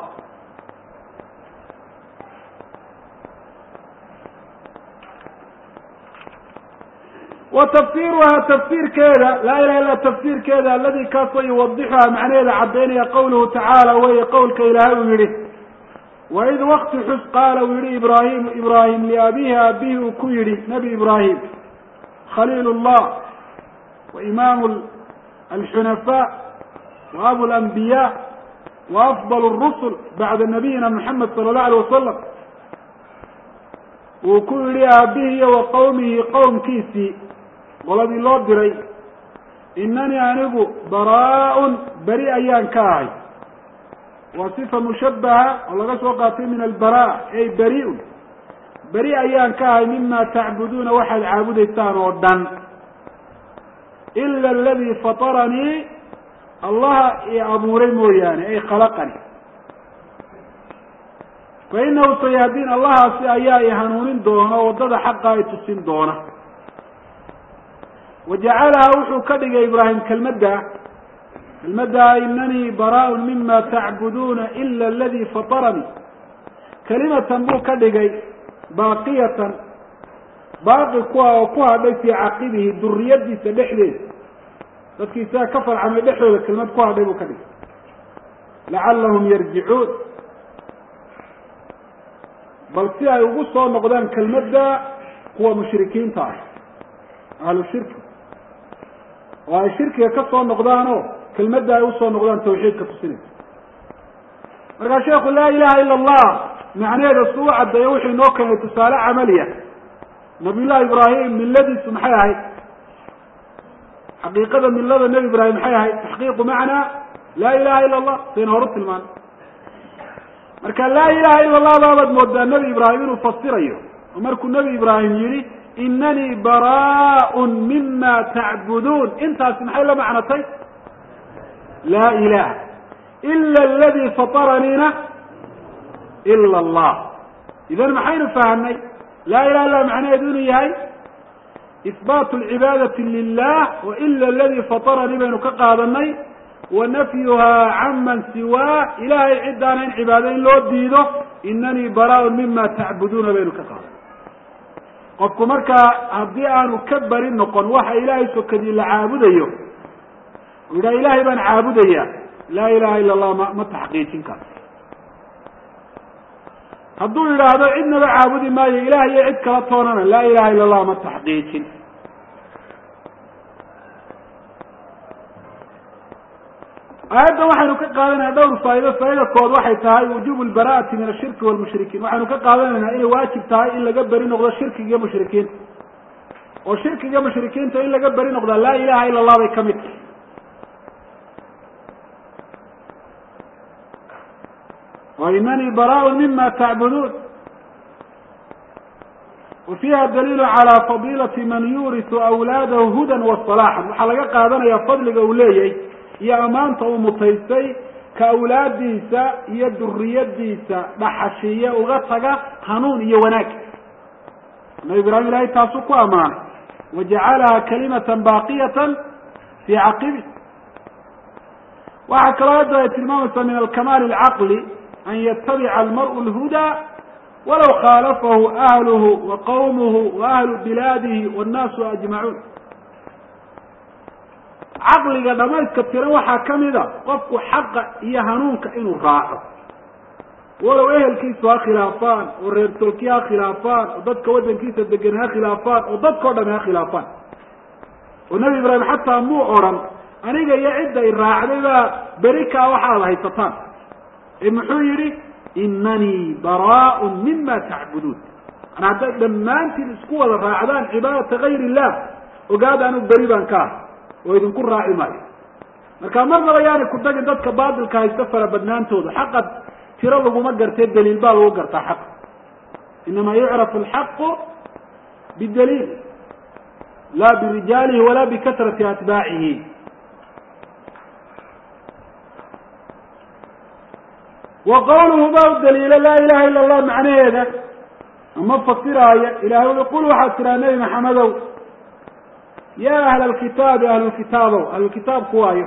wa tafsiruhaa tafsiirkeeda laa ilaha illa tafsiirkeeda aladi kaasoo yuwadixuhaa macnaheeda caddaynaya qawluhu tacaala weye qowlka ilaahay uu yihi waid wakti xus qaala uu yihi ibrahim ibrahim liabihi aabihi uu ku yihi nabi ibrahim khaliil llah wa imaam alxunafaa wa abu lanbiya wa afdal rusul bacda nabiyina moxamed sala allahu alay wasalam uu ku yihi aabihi iyo wa qowmihi qowmkiisii qoladii loo diray inanii anigu baraa-un beri ayaan ka ahay waa sifa mushabaha oo laga soo qaatay min albara ey beri-un beri ayaan ka ahay mima tacbuduuna waxaad caabudaysaan oo dhan ila aladii fataranii allaha i abuuray mooyaane ay khalaqani fa inahu sayahdiin allahaasi ayaa i hanuunin doona oo waddada xaqa i tusin doona wajacalaha wuxuu ka dhigay ibraahim kelmadda kelmadda inanii baraa-un mima tacbuduuna ila aladii fataranii kelimatan buu ka dhigay baaqiyatan baaqi kuwa oo ku hadhay fii caqibihi duriyadiisa dhexdeeda dadkii isaga ka farcamay dhexdooda kelmad ku hadhay buu ka dhigay lacallahum yarjicuun bal si ay ugu soo noqdaan kelmadda kuwa mushrikiinta ah ahlu shirki oo ay shirkiga ka soo noqdaanoo kelmadda ay usoo noqdaan tawxiidka tusinaysa markaa sheekhu laa ilaha ila allah macnaheeda su u caddeeyo wuxuu inoo keenay tusaale camaliya nabiy llahi ibraahim milladiisu maxay ahayd xaqiiqada millada nebi ibraahim maxay ahayd taxqiiqu macnaa laa ilaha ila allah sayna horu tilmaano marka laa ilaha ila allah baabaad moodaa nebi ibraahim inuu fasirayo oo markuu nebi ibraahim yihi inanii baraaءun mima tacbuduun intaasi maxay la macnatay laa ilaha ila aladi fataraniina ila allah idan maxaynu fahamnay laa ilaha illa macnaheedu inuu yahay ihbaatu lcibaadati lilah wa ila aladi fataranii baynu ka qaadanay wa nafyuhaa can man siwaa ilahay cidaana in cibaado in loo diido inanii baraaءun mima tacbuduuna baynu ka qaadanay qofku markaa haddii aanu ka bari noqon waxa ilaahay sokadii la caabudayo u yidhaha ilahay baan caabudaya laa ilaha ila allah ma ma taxqiijin karo hadduu yidhaahdo cidnaba caabudi maayo ilaah iyo cid kala toonana laa ilaha ila allah ma taxqiijin aayaddan waxaynu ka qaadanayna dhowr faa'ido faa'ida kood waxay tahay wujubu lbara'ati min ashirki walmushrikiin waxaynu ka qaadanaynaa inay waajib tahay in laga beri noqdo shirkiga iyo mushrikiinta oo shirkiga mushrikiinta in laga beri noqdaa laa ilaha ila allah bay ka mid tahay wa inanii baraaءun mima tacbuduun wa fiiha daliilu calى fadilati man yuurisu awlaadahu hudan wa salaaxan waxaa laga qaadanaya fadliga uu leeyahay iyo ammaanta uu mutaystay ka awlaadiisa iyo duriyadiisa dhaxashiiye uga taga hanuun iyo wanaag nabi ibraahim ilahay taasuu ku ammaanay wajacalaha kalimatan baaqiyatan fii caqibi waxaa kaloo hadda ay tilmaamaysaa min alkamaal alcaqli an yatabica almar'u lhudaa walaw khaalafahu ahluhu wa qawmuhu wa ahlu bilaadihi wannaasu ajmacuun caqliga dhamayska tiran waxaa ka mida qofku xaqa iyo hanuunka inuu raaco walow ehelkiisu ha khilaafaan oo reer tolki ha khilaafaan oo dadka waddankiisa degan ha khilaafaan oo dadkao dhami ha khilaafaan oo nebi ibraahim xataa muu odran aniga iyo cidda i raacday baa beri kaa waxaad haysataan ee muxuu yidhi inanii baraaءun mima tacbuduun an hadday dhammaantiin isku wada raacdaan cibaadata gayr illah ogaada anu beri baan ka ah oo idinku raaci maayo marka marnaba yaanay ku tagin dadka baatilka haysta fara badnaantooda xaqa tiro laguma gartee daliil baa lagu gartaa xaqa inama yucrafu alxaqu bidaliil la birijaalihi wala bikatrati atbaacihi wa qawluhu ba u daliila laa ilaha ila allah macnaheeda ama fasiraaya ilahay ui qul waxaad tiraa nebi maxamedow ya ahla alkitaabi ahlulkitaabow ahlulkitaabku waayo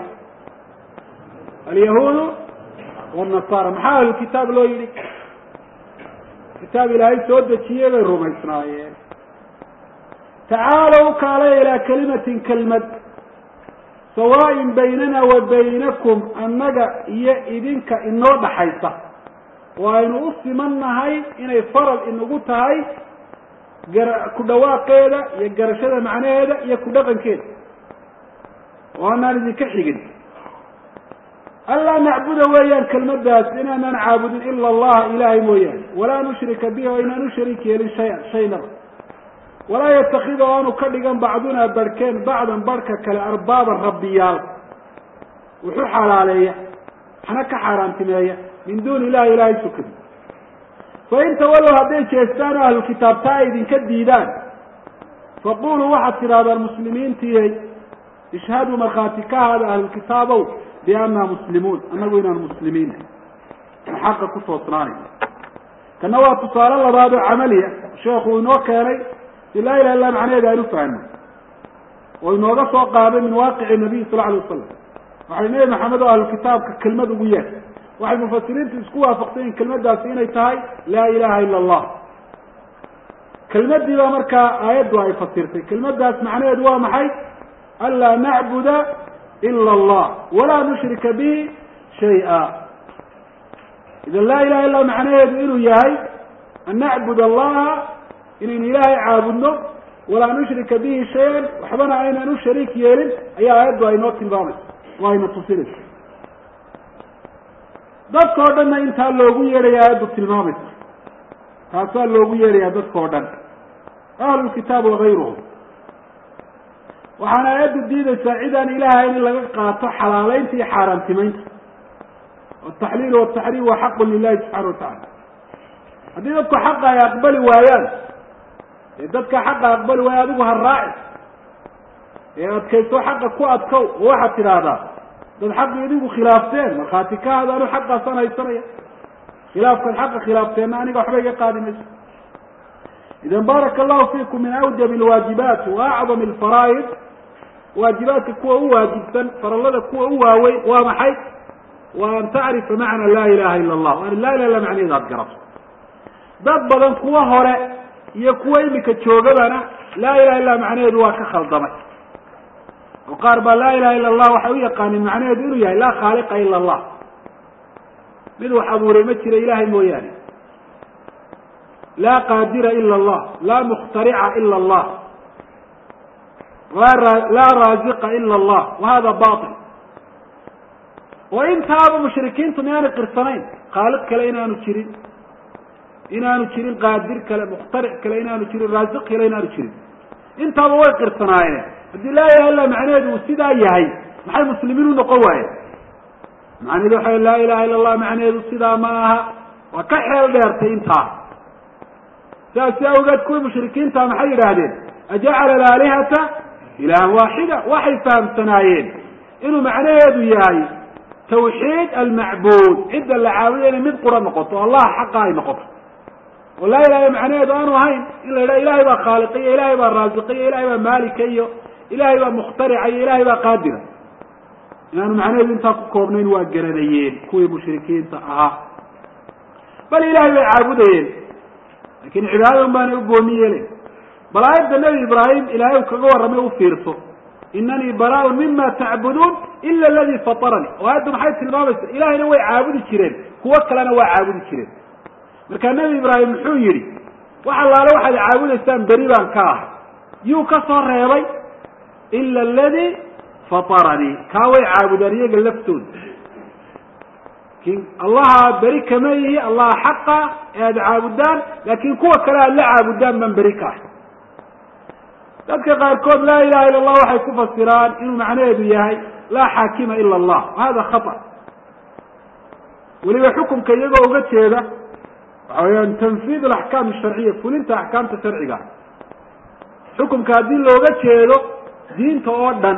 alyahuudu wannasara maxaa ahlulkitaab loo yidhi kitaab ilaahay soo dejiyey bay rumaysnaayeen tacaalow kaalaya ilaa kalimatin kelmad sawaaءin baynana wa baynakum annaga iyo idinka inoo dhaxaysa oo aynu u siman nahay inay faral inagu tahay gara ku dhawaaqeeda iyo garashada macnaheeda iyo ku dhaqankeeda oo anaan idinka xigin anlaa nacbuda weeyaan kelmadaas inaanaan caabudin ila allaha ilahay mooyaane walaa nushrika bihi oo inaan u shariik yeelin shayan shaynaba walaa yatakida oo aanu ka dhigan bacdunaa barhkeen bacdan barhka kale arbaaban rabbiyaal wuxuu xalaaleeya waxna ka xaaraantimeeya min duuni illahi ilahay sukadi fain tawalow hadday jeestaan oo ahlukitaabtaa ay idinka diidaan faquluu waxaad tidhahdaan muslimiintiyey ishhaduu markhaati ka haada ahlulkitaabow biannaa muslimuun annagu inaan muslimiin aan xaqa ku toosnaanay kana waa tusaale labaad oo camaliya sheekhu inoo keenay si laa ilaha illa macnaheeda aan ufahno oo inooga soo qaaday min waaqici nabiy sal alay wasalam waxay nebi maxamed oo ahlukitaabka kelmad ugu yeer waxay mufasiriintu isku waafaqsayen kelmadaasi inay tahay laa ilaha ila allah kelmadii baa markaa aayaddu ay fasirtay kelmadaas macnaheedu waa maxay anlaa nacbuda ila allah walaa nushrika bihi shay-a idan laa ilaha illa macnaheedu inuu yahay an nacbud allaha inaynu ilaahay caabudno walaa nushrika bihi shay-an waxbana aynaan u shariik yeelin ayaa aayaddu aynoo tilmaamaysa oo ayna tusinaysa dadka o dhanna intaa loogu yeedhaya aayaddu tilmaamaysa taasaa loogu yeedhayaa dadka o dhan ahlulkitaab wagayruhum waxaana aayaddu diidaysaa cidaan ilaahayn in laga qaato xalaaleynta iyo xaaraantimeynta wataxliilu wataxriim waa xaqun lilahi subxana watacala haddii dadku xaqa ay aqbali waayaan ee dadka xaqa aqbali waayo adigu ha raaci ee adkayso xaqa ku adkow oo waxaad tidhaahdaa dad xaqi idinku khilaafteen markhaati ka hada anu xaqaasaan haysanaya khilaafkaad xaqa khilaafteenna aniga waxba iga qaadi mayso idan baaraka allahu fiikum min awjab alwaajibaati wa acdam alfaraa'id waajibaadka kuwa u waajibsan farallada kuwa u waaweyn waa maxay wa an tacrifa macna laa ilaha ila allah an laa ilaha illa macnaheeda aad garato dad badan kuwa hore iyo kuwa imika joogabana laa ilaha illa macnaheedu waa ka khaldamay oo qaar baa laa ilaha illa allah waxay u yaqaanin macnaheedu inuu yahay laa khaaliqa ila allah mid wax abuuray ma jira ilahay mooyaane laa qaadira ila allah laa mukhtarica ila allah laa raaziqa ila allah wa hada bail oo intaaba mushrikiintu miyaanay qirsanayn khaaliq kale inaanu jirin inaanu jirin qaadir kale mukhtaric kale inaanu jirin raasiq kale inaanu jirin intaaba way qirsanaayeen haddii laa ilaha illa macnaheedu uu sidaa yahay maxay muslimiin u noqon waayeen macnaheedu waxa laa ilaha illa allah macnaheedu sidaa ma aha waa ka xeel dheertay intaa saasi awgeed kuwii mushrikiinta maxay yidhaahdeen ajacala alaalihata ilahan waaxida waxay fahamsanaayeen inuu macnaheedu yahay tawxiid almacbuud cidda la caabuday inay mid qura noqoto allah xaqa ay noqoto oo laa ilaha macnaheedu aanu ahayn in la yidhaha ilahay baa khaaliqiyo ilahay baa raasiqiyo ilahay baa maalika iyo ilahay baa mukhtarica iyo ilahay baa qaadira inaanu macnaheedu intaa ku koobnayn waa garanayeen kuwii mushrikiinta ahaa bal ilahay bay caabudayeen lakin cibaadadan baanay u gooni yeelen bal aayadda nebi ibraahim ilaahay u kaga warramay u fiirso inanii baraaun mima tacbuduun ila aladii fataranii oo aayaddu maxay tilmaamaysa ilahayna way caabudi jireen kuwo kalena waa caabudi jireen markaa nebi ibraahim muxuu yidhi wax allaale waxaad caabudaysaan beri baan ka ahay yuu ka soo reebay ila aladii fataranii kaa way caabudaan iyaga laftooda lakin allaha beri kama yihi allaha xaqa ee aada caabudaan laakin kuwa kale aad la caabudaan baan beri ka ahay dadka qaarkood laa ilaha illa allah waxay ku fasiraan inuu macnaheedu yahay laa xaakima ila allah hada khata weliba xukumka iyagoo uga jeeda waxa weyaan tanfiid alaxkaam asharciya fulinta axkaamta sharciga xukumka haddii looga jeedo diinta oo dhan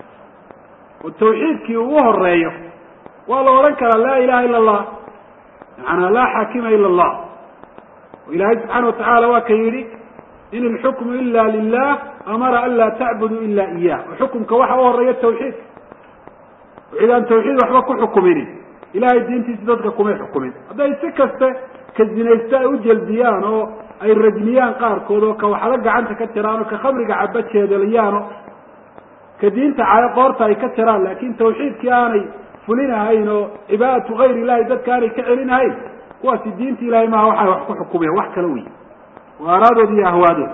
oo tawxiidkii ugu horeeyo waa la odhan karaa laa ilaha ila allah macanaa laa xaakima ila allah oo ilaahay subxaana watacala waa ka yidhi in ilxukmu ila lilah amara an laa tacbudu ila iyah oo xukumka waxa u horeeya tawxiidka oo cid aan tawxiid waxba ku xukuminin ilahay diintiisa dadka kumay xukumin hadday si kaste ka zinaysta ay u jelbiyaan oo ay rajmiyaan qaarkood oo ka waxba gacanta ka jiraan oo ka khamriga caba jeedaliyaan oo ka diinta cayo qoorta ay ka jiraan laakin tawxiidkii aanay fulinahayn oo cibaadatu gayr illahi dadka aanay ka celinahayn kuwaasi diinta ilahay maaha waxay wax ku xukumeen wax kala wey waa aaraadood iyo ahwaadood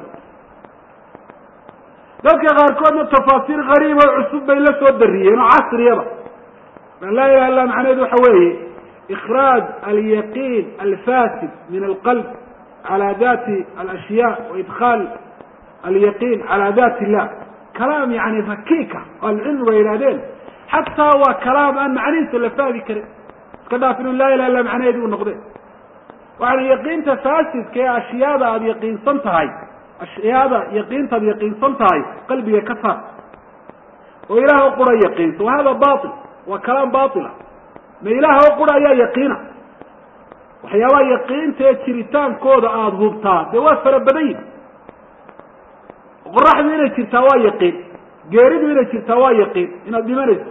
dadka qaarkoodna tafaasiir gariib oo cusub bay la soo dariyeen oo casriyaba laa ilaha illa macnaheedu waxa weeye ikraaj alyaqiin alfasid min alqalb cala dati alashyaa wa idkhaal alyaqiin cala dati illah kalaam yani rakiika oo ahlucilmigu ay yihahdeen xataa waa kalaam aan macnihiisa la fahmi karin iska dhaaf inu laa ilaha illa macnaheedi u noqdeen waxana yaqiinta faasidka ee ashyaada aada yaqiinsan tahay ashyaada yaqiintaad yaqiinsan tahay qalbiga ka saar oo ilaah oo qura yaqiinso wa hada bail waa kalaam baila ma ilaah oo qura ayaa yaqiina waxyaabaha yaqiinta ee jiritaankooda aada hubtaa dee waa fara badan yihi qoraxdu inay jirtaa waa yaqiin geeridu inay jirtaa waa yaqiin inaad dhimanayso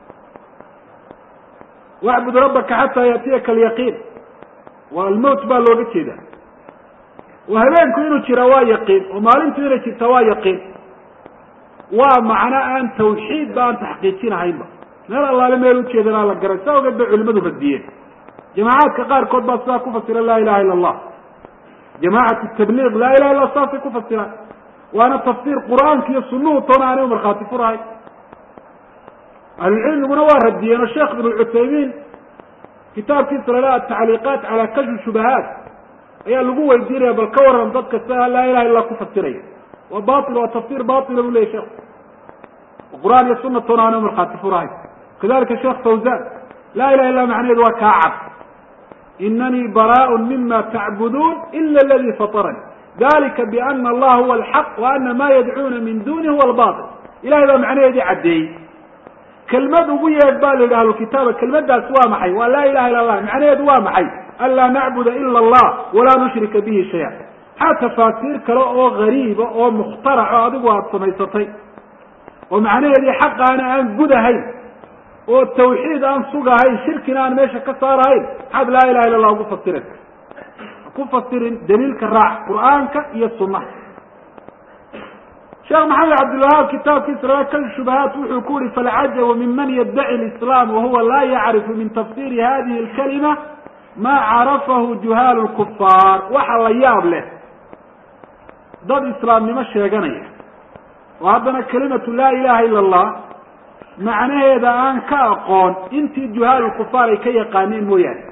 wacbud rabbaka xataa yaatiyaka alyaqiin waa almowt baa looga jeeda oo habeenku inuu jira waa yaqiin oo maalintu inay jirtaa waa yaqiin waa macno aan tawxiid ba aan taxqiijinahaynba meel allaale meel ujeedanaa la garay saa ogeed bay culimadu radiyeen jamaacaadka qaarkood baa sidaa ku fasira laa ilaha illa allah jamacat tabliiq laa ilaha illa saasay ku fasiraan waana tafsiir qur'aanka iyo sunuhu toona aanay markhaati furahay ahlucilmiguna waa radiyeen oo sheekh ibnu cuthaymiin kitaabkiisa la atacliiqaat cala kashfi shubahaat ayaa lagu weydiinaya bal ka waran dadka sia laa ilaha illa ku fasiraya waa bail waa tafsir baila bu leyahy sheekh qur'aan iyo suna toona aanay markhaati furahay kadalika sheekh fawzan laa ilaha illa macnaheedu waa kaa cad inanii baraaء mima tacbuduun ila aladi fatarani dalika biana allaha huwa alxaq wa ana ma yadcuuna min duni huwa albatil ilahay baa macnaheedii caddeeyey kelmad ugu yeedh ba la yidhi ahlukitaaba kelmadaas waa maxay waa laa ilaha illa allah macnaheedu waa maxay an laa nacbuda ila allah walaa nushrika bihi shaya maxaa tafaasiir kale oo gariiba oo mukhtaraco adigu aada samaysatay oo macnaheedii xaqaana aan gudahayn oo tawxiid aan sugahayn shirkina aan meesha ka saarahayn maxaad laa ilaha illa allah ugu fasiraysa ku fasirin daliilka raac qur'aanka iyo sunaha sheekh maxamed cabdilwahaab kitaabkiisa rabakal shubahaat wuxuu ku yihi falcajabu minman yaddaci lislaam wahuwa laa yacrifu min tafsiri hadihi alkalima ma carafahu juhaalu lkufaar waxa la yaab leh dad islaamnimo sheeganaya oo haddana kelimatu laa ilaha ila allah macnaheeda aan ka aqoon intii juhaalulkufaar ay ka yaqaaneen mooyaane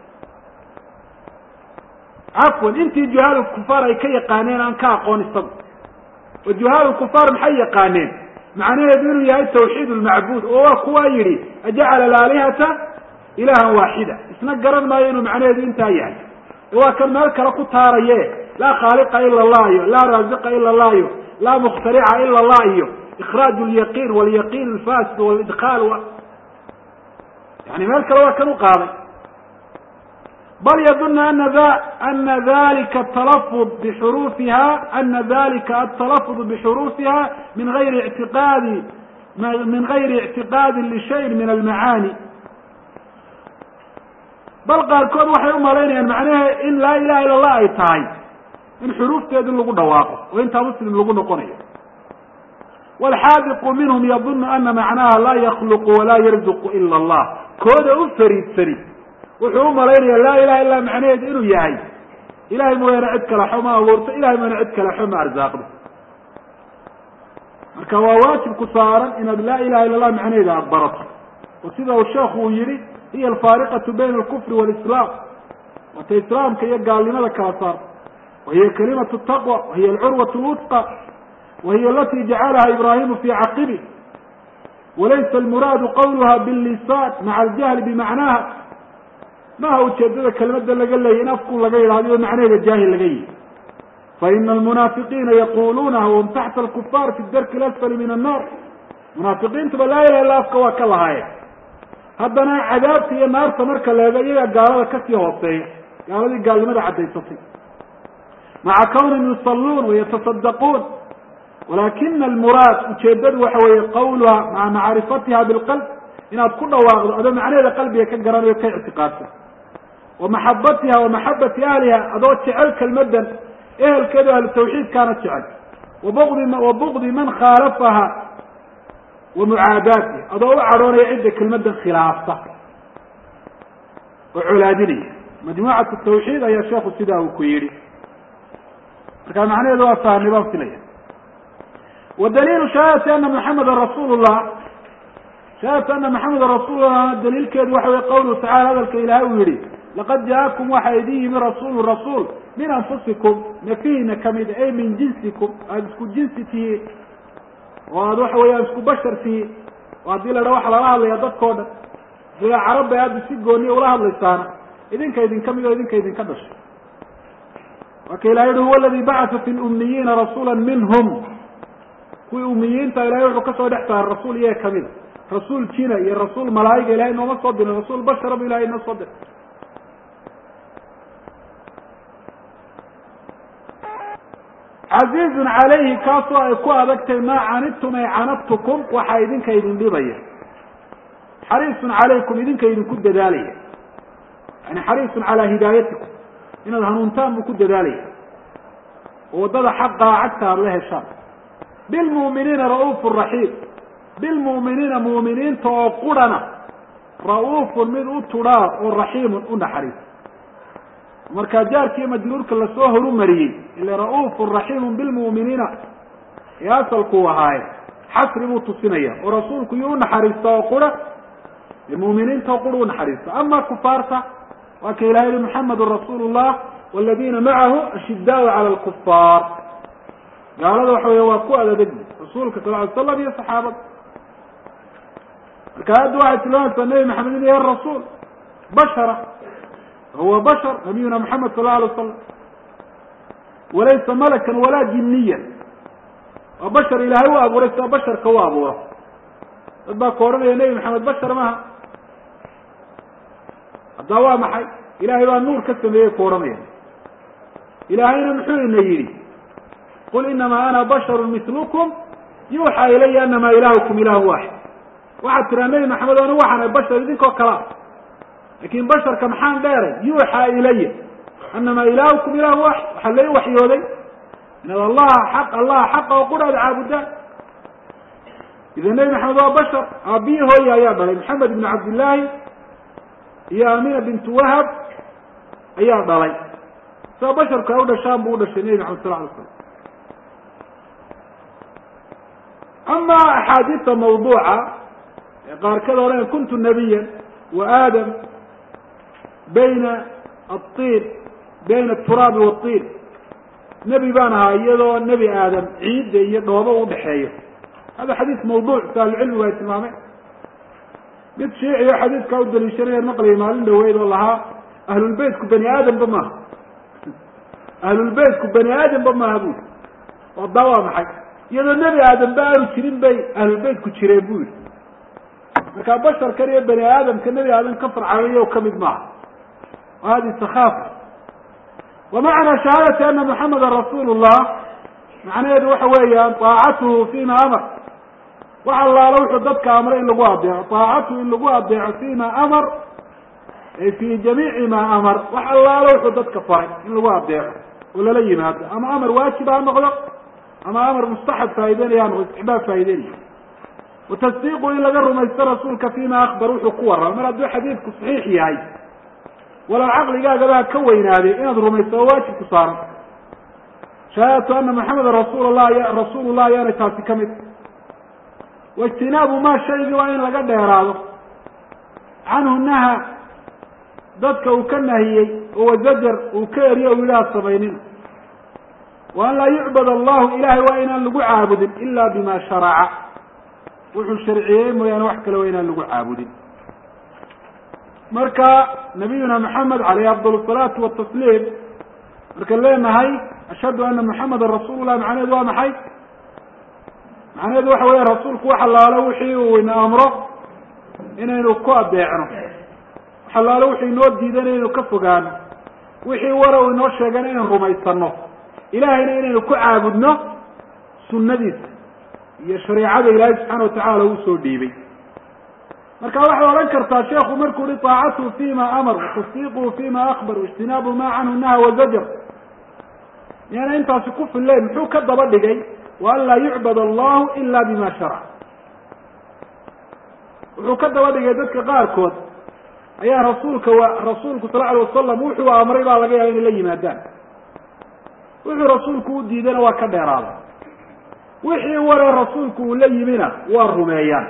cafwan intii juhaalulkufaar ay ka yaqaaneen aan ka aqoon isagu oo juhaalulkufaar maxay yaqaaneen macnaheedu inuu yahay tawxiid lmacbuud oo waa kuwaa yidhi ajacala alaalihata ilahan waaxida isna garan maayo inuu macnaheedu intaa yahay waa kan meel kale ku taaraye laa khaaliqa ila allah iyo laa raaziqa ila allah iyo laa mukhtarica ila allah iyo ikraaj lyaqiin walyaqiin alfasid walidkaal yani meel kale waa kan u qaaday bal yaduna ana ana dalika atalafud bixuruufiha ana dalika atalafud bixuruufiha min gayri ictiqaadi min gayri ictiqaadin lishayin min almacaani bal qaarkood waxay umalaynayaan macnahe in laa ilaha illa allah ay tahay in xuruufteedu lagu dhawaaqo oo intaa muslim lagu noqonayo walxaadiqu minhum yadunu ana macnaha laa yakluqu walaa yarzuqu ila allah kooda u fariidsani wuxuu umalaynaya laa ilaha illa macnaheedu inuu yahay ilahay mooyaane cid kale xo ma abuurto ilahay mooyaane cid kale xo ma arsaaqdo marka waa waajib ku saaran inaad laa ilaha illa allah macnaheeda aada barato oo sida uu sheekhu uu yihi hiya alfaariqatu bayna alkufri walislaam waata islaamka iyo gaalnimada kala saar wahiya kalimatu taqwa wahiya alcurwat lwusqa wahiya alati jacalaha ibrahimu fi caqibi walaysa almuraadu qawluha billisaan maca aljahli bimacnaha maha ujeedada kelmada laga leeyay in afku laga yidhahdo macnaheeda jaahil laga yihi faina almunaafiqiina yaquluunaha wahum taxta alkufaar fi darki lasfali min annar munaafiqiintuba laa ilaha illa afka waa ka lahaayeen haddana cadaabta iyo naarta marka leego iyagaa gaalada kasii hooseeya gaaladii gaalnimada caddaysatay maca kawnihim yusalluun wayatasaddaquun walakina almuraad ujeedadu waxa weeye qawluha maca macrifatiha bilqalb inaad ku dhawaaqdo adoo macnaheeda qalbiga ka garanayo ka ictiqaadsan wa maxabatiha wa maxabati ahliha adoo jecel kelmadan ehelkeedu ahlu tawxiidkaana jecel wabudi wa bugdi man khaalafaha wa mucaadaatiha adoo u cadhoonaya cidda kelmadan khilaafta oo colaadinaya majmuucatu tawxiid ayaa sheekhu sidaa uu ku yidhi marka macnaheedu waa fahnay baan filaya wa daliilu shahaadati ana muxameda rasuul llah shahaadatu ana maxameda rasuulullah daliilkeedu waxa wey qawluhu tacala hadalka ilaahay uu yihi laqad jaakum waxaa idin yimi rasuulu rasuul min anfusikum nafihiina kamid ay min jinsikum aada isku jinsi tihiin oo aada waxa weeyaan isku bashar tihiin oo haddii la dha waxa lala hadlaya dadkao dhan ila carab bay aada si gooniya ula hadlaysaana idinka idinka mid oo idinka idinka dhashay waa ka ilahay yuhi huwa aladi bacata fi lumniyiina rasuula minhum kuwii umiyiinta ilahay wuxuu kasoo dhex saaray rasuul iyaga kamida rasuul jina iyo rasuul malaa'iga ilahay nooma soo dirin rasuul bashara bu ilahay inoo soo diray casiizun calayhi kaasoo ay ku adagtay maa canidtum ay canadtukum waxaa idinka idin dhibaya xariisun calaykum idinka idinku dadaalaya yani xariisun calaa hidaayatikum inaad hanuuntaan buu ku dadaalaya oo waddada xaqaa cagta aada la heshaan bilmu'miniina ra'uufu raxiim bilmu'miniina mu'miniinta oo qurhana ra'uufun mid u tudhaa oo raxiimun u naxariis markaa jaarkiiyo majruurka lasoo horumariyey ila ra'uufun raxiimun bilmu'miniina ee asalkuu ahaaye xasri buu tusinaya oo rasuulku yuu unaxariista oo qura mu'miniinta oo qura unaxariista ama kufaarta waa ka ilaha yihi muxamedun rasuulu llah waladiina macahu ashidaau cala alkufaar gaalada waxa weya waa ku adadegi rasuulka sal ly slam iyo saxaabada marka hadda waxay tilmaamaysaa nebi maxamed inu yahay rasuul bashara huwa bashar nabiyuna maxamed sal la alay wasalam walaysa malakan walaa jiniyan waa bashar ilaahay u abuuray sida basharka u abuuro dad baa ka odhanaya nebi maxamed bashar maaha haddaa waa maxay ilaahay baa nuur ka sameeyey ku odhanaya ilaahayna muxuu ina yidhi qul inamaa ana basharu milukum yuuxaa ilaya anamaa ilaahukum ilaahu waaxid waxaad tiraa nebi maxamed anigu waxaan bashar idinkoo kalaa laakin basharka maxaan dheeray yuuxaa ilaya anamaa ilaahukum ilaahu waaxid waxaa lai waxyooday inaad allaha xaq allaha xaqa oo qura ad caabudaan ida nebi maxamed waa bashar aabbiyi hooya ayaa dhalay maxamed ibn cabdillaahi iyo amina bintu wahab ayaa dhalay sida basharku ay u dhashaan buu udhashay nebi maxamed sal lay slam ama axaadiista mawduuca ee qaarkada odhanaya kuntu nabiyan wa aadam bayna atiin bayna aturaabi watiin nebi baan ahaa iyadoo nebi aadam ciidda iyo dhoobo udhaxeeyo hada xadiis mawduuc si ahlucilmigu ay tilmaameen mid shiiciyo xadiidkaa u daliishanaya naqliga maalin dhaweyd oo lahaa ahlulbeytku bani aadamba maaha ahlulbeytku bani aadamba maaha bui oo daa waa maxay iyadoo nebi aadamba aanu jirin bay ahlulbeytku jireen bu yihi markaa basharkan iyo bani aadamka nebi aadam ka farcamayo kamid maaha wa hadi sakaafa wa macnaa shahaadati ana muxameda rasuul llah macnaheedu waxa weeyaan aacatuhu fima amar wax allaalo wuxuu dadka amray in lagu adeeco aacatuhu in lagu adeeco fima amar ay fi jamiici ma amar wax allaalo wuxuu dadka faray in lagu adeeco oo lala yimaado ama amar waajib ha noqdo ama amar mustaxab faa'ideynaya ha noqdo istixbaab faa'ideynaya watasdiiqu in laga rumaysto rasuulka fima akbar wuxuu ku warrama mar hadduu xadiidku saxiix yahay walow caqligaagaba ha ka weynaaday inaad rumaysto oo waajib ku saaran shahaadatu ana maxameda rasuul lah rasuul llah ayaanay taasi ka mid waijtinaabu ma shaygii waa in laga dheeraado canhu naha dadka uu ka nahiyey oo wazajar uu ka eriyo o yidhaha samaynina wa an laa yucbad allahu ilahay waa inaan lagu caabudin ila bima sharaca wuxuu sharciyey mooyaane wax kale waa inaan lagu caabudin marka nabiyuna maxamed alayhi afdal salaatu watasliim markaan leenahay ashhadu ana muxameda rasuul lah macnaheedu waa maxay macnaheedu waxa weya rasuulku wax allaalo wixii uu ina amro inaynu ku adeecno wax allaalo wuxuu inoo diidan inaynu ka fogaano wixii wara uu inoo sheegana inaynu rumaysano ilahayna inaynu ku caabudno sunadiisa iyo shareicada ilaahay subxaana watacala uu soo dhiibay marka waxay odhan kartaa sheekhu markuu hi taacatuhu fima amar watasdiiquhu fima akbar waijtinaabu ma canhu naha wazajar miyaana intaasi ku fillayn muxuu ka daba dhigay wa an laa yucbad allahu ila bima sharac wuxuu ka daba dhigay dadka qaarkood ayaa rasuulka rasuulku sal alay wasalam wuxuu amray baa laga yaaba inay la yimaadaan wuxuu rasuulku u diidayna waa ka dheeraaday wixii waree rasuulku uu la yimina waa rumeeyaan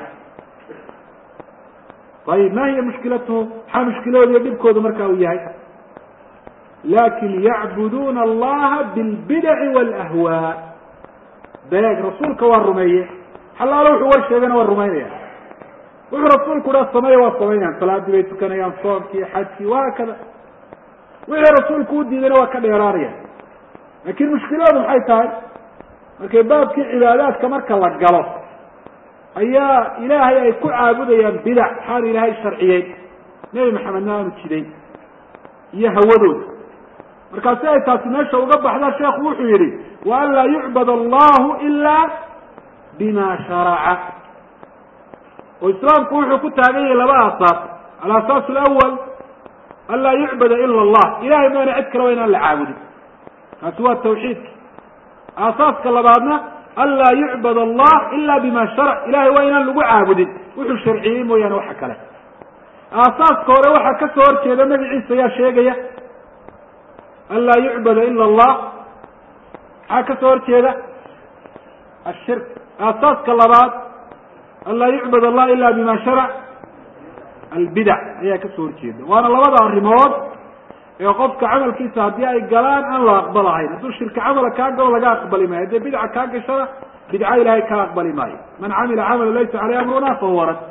ayib ma hiya mushkilatuhu maxaa mushkilooda iyo dhibkooda marka uu yahay lakin yacbuduuna allaha bilbidaci walahwaa beeg rasuulka waa rumeeye xalaalo wuxuu war sheegana waa rumaynaya wuxuu rasuulku dha sameeya waa samaynayaan salaadii bay tukanayaan soomkii xajkii wahaakada wixii rasuulku u diidayna waa ka dheeraanayaan laakin mushkiladu maxay tahay markay baabkii cibaadaadka marka la galo ayaa ilaahay ay ku caabudayaan bidac xaal ilaahay sharciyeyn nebi maxamedna aanu jidayn iyo hawadooda markaa si ay taasi meesha uga baxda sheekhu wuxuu yihi wa an laa yucbad allahu ila bima sharaca oo islaamku wuxuu ku taagan yahay laba aasaas alasaas alawal an laa yucbada ila allah ilahay mooyane cid kale waa inaan la caabudin kaasi waa tawxiidka aasaaska labaadna an laa yucbad allah ila bima sharac ilahay waa inaan lagu caabudin wuxuu sharciyey mooyaane waxa kale aasaaska hore waxaa ka soo horjeeda magaciisa ayaa sheegaya an laa yucbada ila allah maxaa ka soo horjeeda ashirk aasaaska labaad an laa yucbad allah ila bima sharac albidac ayaa ka soo horjeeda waana labada arrimood ee qofka camalkiisa haddii ay galaan aan la aqbalahayn hadduu shirka camala kaa galo laga aqbali maayo haddii bidca kaa gashana bidca ilahay kaa aqbali maayo man camila camala laysa caleyh amruna fahuwa rad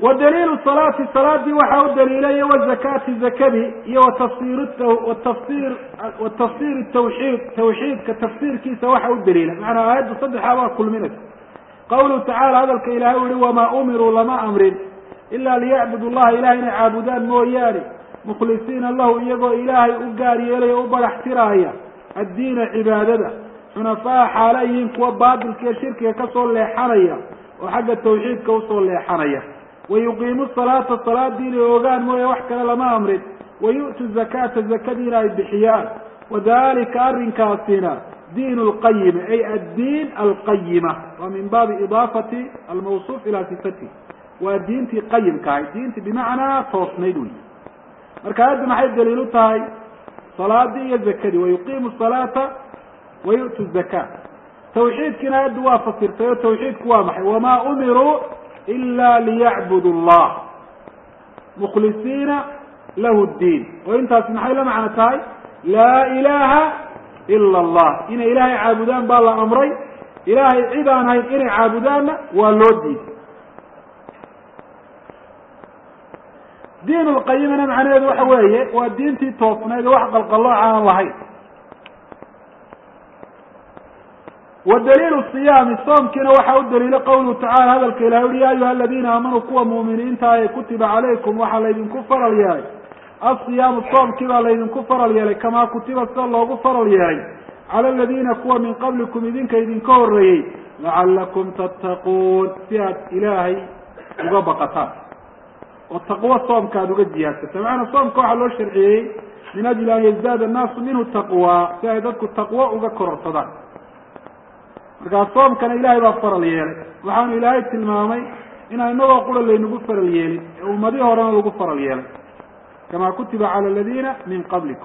wa daliilu salaati salaadii waxaa u daliilay wazakaati zakadii iyo watafsir watafsir watafsir tawxiid tawxiidka tafsiirkiisa waxa u daliila macanaa aayadda saddexaa baa kulminaysa qawluhu tacala hadalka ilahay u yihi wamaa umiruu lama amrin ila liyacbudu llaha ilahay inay caabudaan mooyaane mukhlisiina lahu iyagoo ilaahay u gaar yeelaya o u badax tiraaya addiina cibaadada xunafaa xaala yihiin kuwa baatilka iyo shirkiga kasoo leexanaya oo xagga tawxiidka usoo leexanaya wayuqiimu salaata salaadii inay ogaan mooye wax kale lama amrin wayu'tu zakaata zakadiina ay bixiyaan wadalika arrinkaasina diin lqayima ay addiin alqayima waa min baabi idaafati almawsuuf ilaa sifati waa diintii qayimka ahay diintii bimacnaa toosnayd wey marka aayadda maxay daliil u tahay salaadii iyo zakadii wayuqiimu salaata wayu'tu zaka tawxiidkiina aayaddu waa fasirtay oo tawxiidku waa maxay wamaa umiruu ila liyacbudu llah mukhlisiina lahu ddiin oo intaasi maxay la macno tahay laa ilaha ila allah inay ilaahay caabudaan baa la amray ilaahay cid aan hayn inay caabudaanna waa loo diiday diin lqayimana macnaheedu waxa weeye waa diintii toosnayd oo wax qalqallooca aan lahayn wa daliilu siyaami soomkiina waxaa u daliila qawluhu tacala hadalka ilahay uhi ya ayuha aladiina aamanuu kuwa muuminiinta ee kutiba calaykum waxaa laydinku faral yeelay asiyaamu soomkii baa laydinku faral yeelay kamaa kutiba sida loogu faral yeelay cala aladiina kuwa min qablikum idinka idinka horreeyey lacalakum tattaquun si aad ilaahay uga baqataan oo taqwo soomka aada uga jihaadsata macanaa soomka waxaa loo sharciyeeyey min ajli an yazdaada annaasu minhu taqwa si ay dadku taqwo uga kororsadaan markaa soomkana ilaahay baa faral yeelay waxaanu ilaahay tilmaamay inaan inagoo qura laynagu faral yeelin ee ummadihii horena lagu faral yeelay kama kutiba cala aladiina min qablikum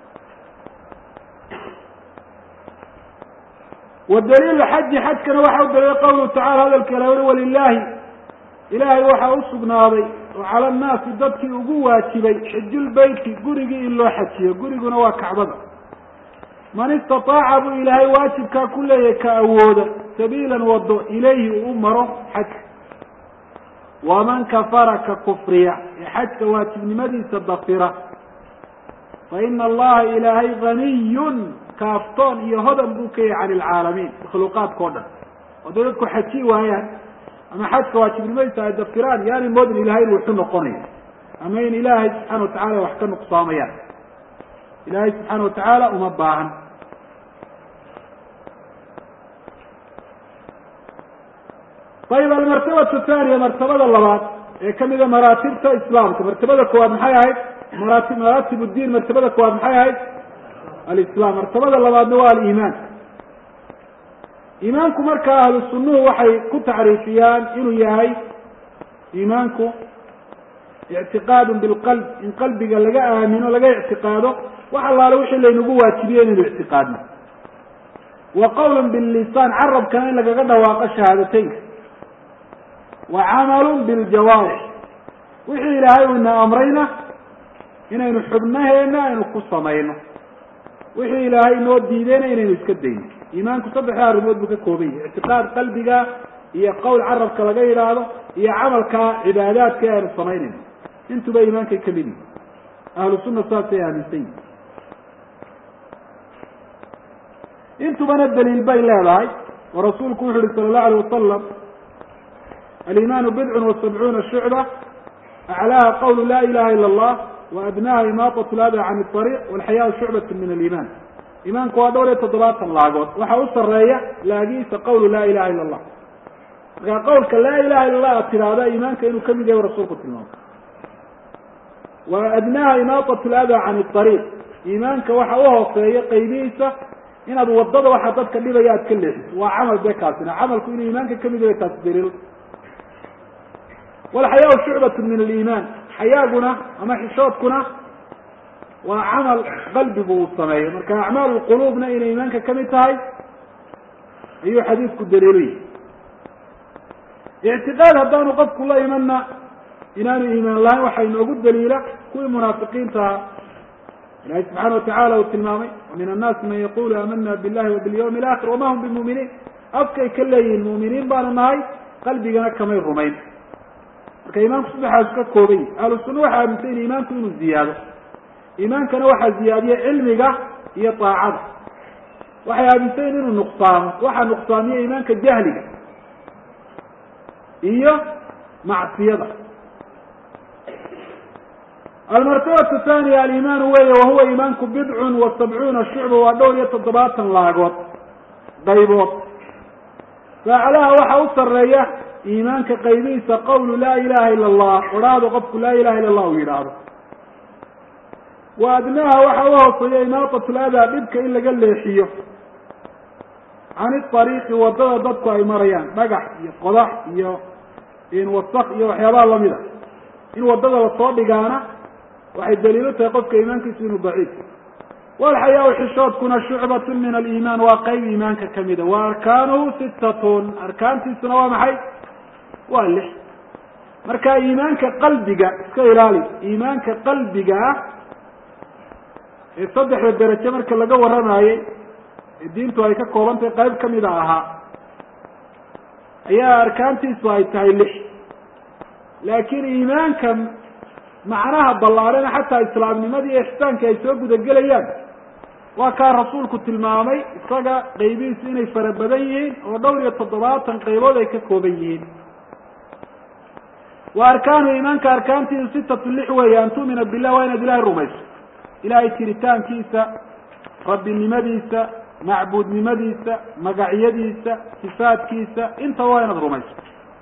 wa daliilu xaji xajkana waxa u daliilay qawluhu tacala hadalka ila uri walilaahi ilaahay waxaa u sugnaaday oo cala annaasi dadkii ugu waajibay xijulbeyti gurigii in loo xajiyo guriguna waa kacbada man istataaca buu ilaahay waajibkaa ku leeyahay ka awooda sabiilan wado ilayhi uu u maro xajka waman kafara ka kufriya ee xajka waajibnimadiisa dafira fa ina allaha ilaahay haniyun kaaftoon iyo hodan buu ka yahay cani alcaalamiin makhluuqaadka o dhan hadday dadku xaji waayaan ama xajka waajibnimadiisa ay dafiraan yaani moodin ilahay in wuxu noqonayo ama in ilaahay subxaana watacala wax ka nuqsaamayaan ilaahay subxaana watacaala uma baahan ayib almartabatu thaniya martabada labaad ee kamida maraatibta islaamka martabada koowaad maxay ahayd maraati maraatib diin martabada koowaad maxay ahayd alislam martabada labaadna waa aliimaan iimaanku markaa ahlu sunnuhu waxay ku tacriifiyaan inuu yahay iimaanku ictiqaadun bilqalb in qalbiga laga aamino laga ictiqaado wax allaale wixii laynagu waajibiye inaynu ictiqaadno wa qawlan billisaan carabkana in lagaga dhawaaqo shahaadateynka wa camalun biljawaarix wixii ilaahay uu ina amrayna inaynu xubnaheena aynu ku samayno wixii ilaahay inoo diideyna inaynu iska dayno iimaanku saddexda arrimood buu ka kooban yahay ictiqaad qalbiga iyo qowl carabka laga yidhaahdo iyo camalka cibaadaadka ee aynu samaynayno intuba iimaankay kamid yihi ahlu sunna saasay aaminsan yihin intubana daliil bay leedahay oo rasuulku wuxu uhi sala allahu alayh wasalam alimaanu bidcun wa sabcuuna shucba aclaaha qawlu la ilaha ila allah wa adnaha imaatat lada can ariiq walxayaau shucbatu min aliimaan iimaanku waa dhowr iyo toddobaatan laagood waxaa u sareeya laagiisa qawlu laa ilaha ila allah markaa qawlka laa ilaha illa allah aad tidhaahda iimaanka inuu kamid yahay rasuulku tilmaamay wa adnaha imaatat lada can ariiq iimaanka waxa u hooseeya qaybihiisa inaad wadada waxa dadka dhibaya aad ka leexiso waa camal dee kaasina camalku inuu iimaanka kamid yahay taasi daliil walxayaau shucbatu min aliimaan xayaaguna ama xishoodkuna waa camal qalbigu uu sameeyo marka acmaal lquluubna inay iimaanka kamid tahay ayuu xadiidku daliiluyi ictiqaad haddaanu qofku la imanna inaanu iimaan lahayn waxaa inoogu daliila kuwii munaafiqiinta ahaa ilahi subxaana watacala uu tilmaamay wamin annaasi man yaqulu aamana billahi wabilyawmi alaakhir wama hum bimuminiin afkay ka leeyihiin muuminiin baanu nahay qalbigana kamay rumayn marka iimaanku saddexaasu ka kooban yahi ahlu sunna waxay aaminsan yihin iimaanku inuu ziyaado iimaankana waxaa ziyaadiya cilmiga iyo daacada waxay aaminsan yihin inuu nuqsaamo waxaa nuqsaamiya iimaanka jahliga iyo macsiyada almartabatu thaniya alimaanu weeye wahuwa iimaanku bidcun wa sabcuuna shucba waa dhowr iyo toddobaatan laagood qaybood faacalaha waxaa u sareeya iimaanka qaybihiisa qawlu laa ilaha ila allah odhaahdo qofku laa ilaha illa allah uu yidhaahdo wa adnaha waxa u hooseeya imaatat ladaa dhibka in laga leexiyo can iariiqi wadada dadku ay marayaan dhagax iyo qodax iyo wasak iyo waxyaabaha lamida in wadada lasoo dhigaana waxay daliilo tahay qofka iimaankiisu inuu daciif walxayaa xishoodkuna shucbatun min aliimaan waa qeyb iimaanka kamida wa arkaanuhu sittatun arkaantiisuna waa maxay waa lix marka iimaanka qalbiga iska ilaali iimaanka qalbiga ah ee saddexda deraje marka laga waramaayey ee diintu ay ka koobantahay qayb kamida ahaa ayaa arkaantiisu ay tahay lix laakiin iimaanka macnaha ballaarana xataa islaamnimadii iyo ixsaanka ay soo gudagelayaan waa kaa rasuulku tilmaamay isaga qaybihiisu inay fara badan yihiin oo dhowr iyo toddobaatan qaybood ay ka kooban yihiin wa arkaanu iimaanka arkaantiisu sitatu lix weeye an tu'mina billah waa inaad ilahay rumayso ilahay jiritaankiisa rabbinimadiisa macbuudnimadiisa magacyadiisa sifaadkiisa intaba waa inaad rumayso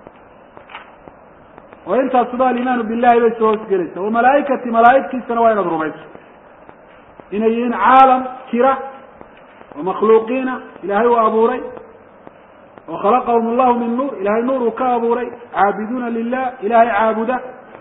oo intaasuba alimaanu billahi bay soo hoosgelaysa wa malaaikati malaaigtiisana waa inaad rumayso inay yihiin caalam jira oo makhluuqiina ilaahay uu abuuray oo khalaqahum allahu min nuur ilahay nuur uu ka abuuray caabiduuna lilah ilahay caabuda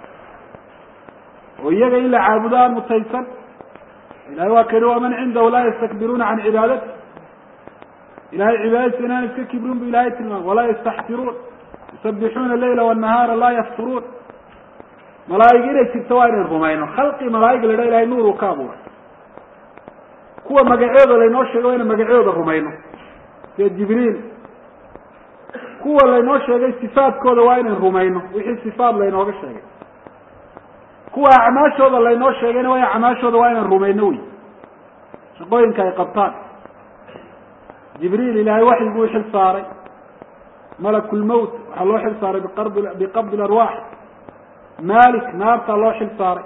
oo iyaga in la caabudo aan mutaysan ilahay waa kani waman cindahu laa yastakbiruuna can cibaadati ilahay cibaadadiisa inaan iska kibrin bu ilahay tilmaamay walaa yastaxfiruun yusabixuuna leyla wanahaara laa yafturuun malaaig inay jirto waa inayn rumayno khalqi malaaig la dha ilahay nuur uu ka abuuray kuwa magacooda laynoo sheegay waa inaan magacooda rumayno sida jibriil kuwa laynoo sheegay sifaadkooda waa inayn rumayno wixii sifaad laynooga sheegay kuwa acmaashooda laynoo sheegayna waa acmaashooda waa inaan rumayno wey shaqooyinka ay qabtaan jibriil ilaahay waxyi buu xil saaray malak lmowt waxaa loo xil saaray biqabdi larwaax malik naartaa loo xil saaray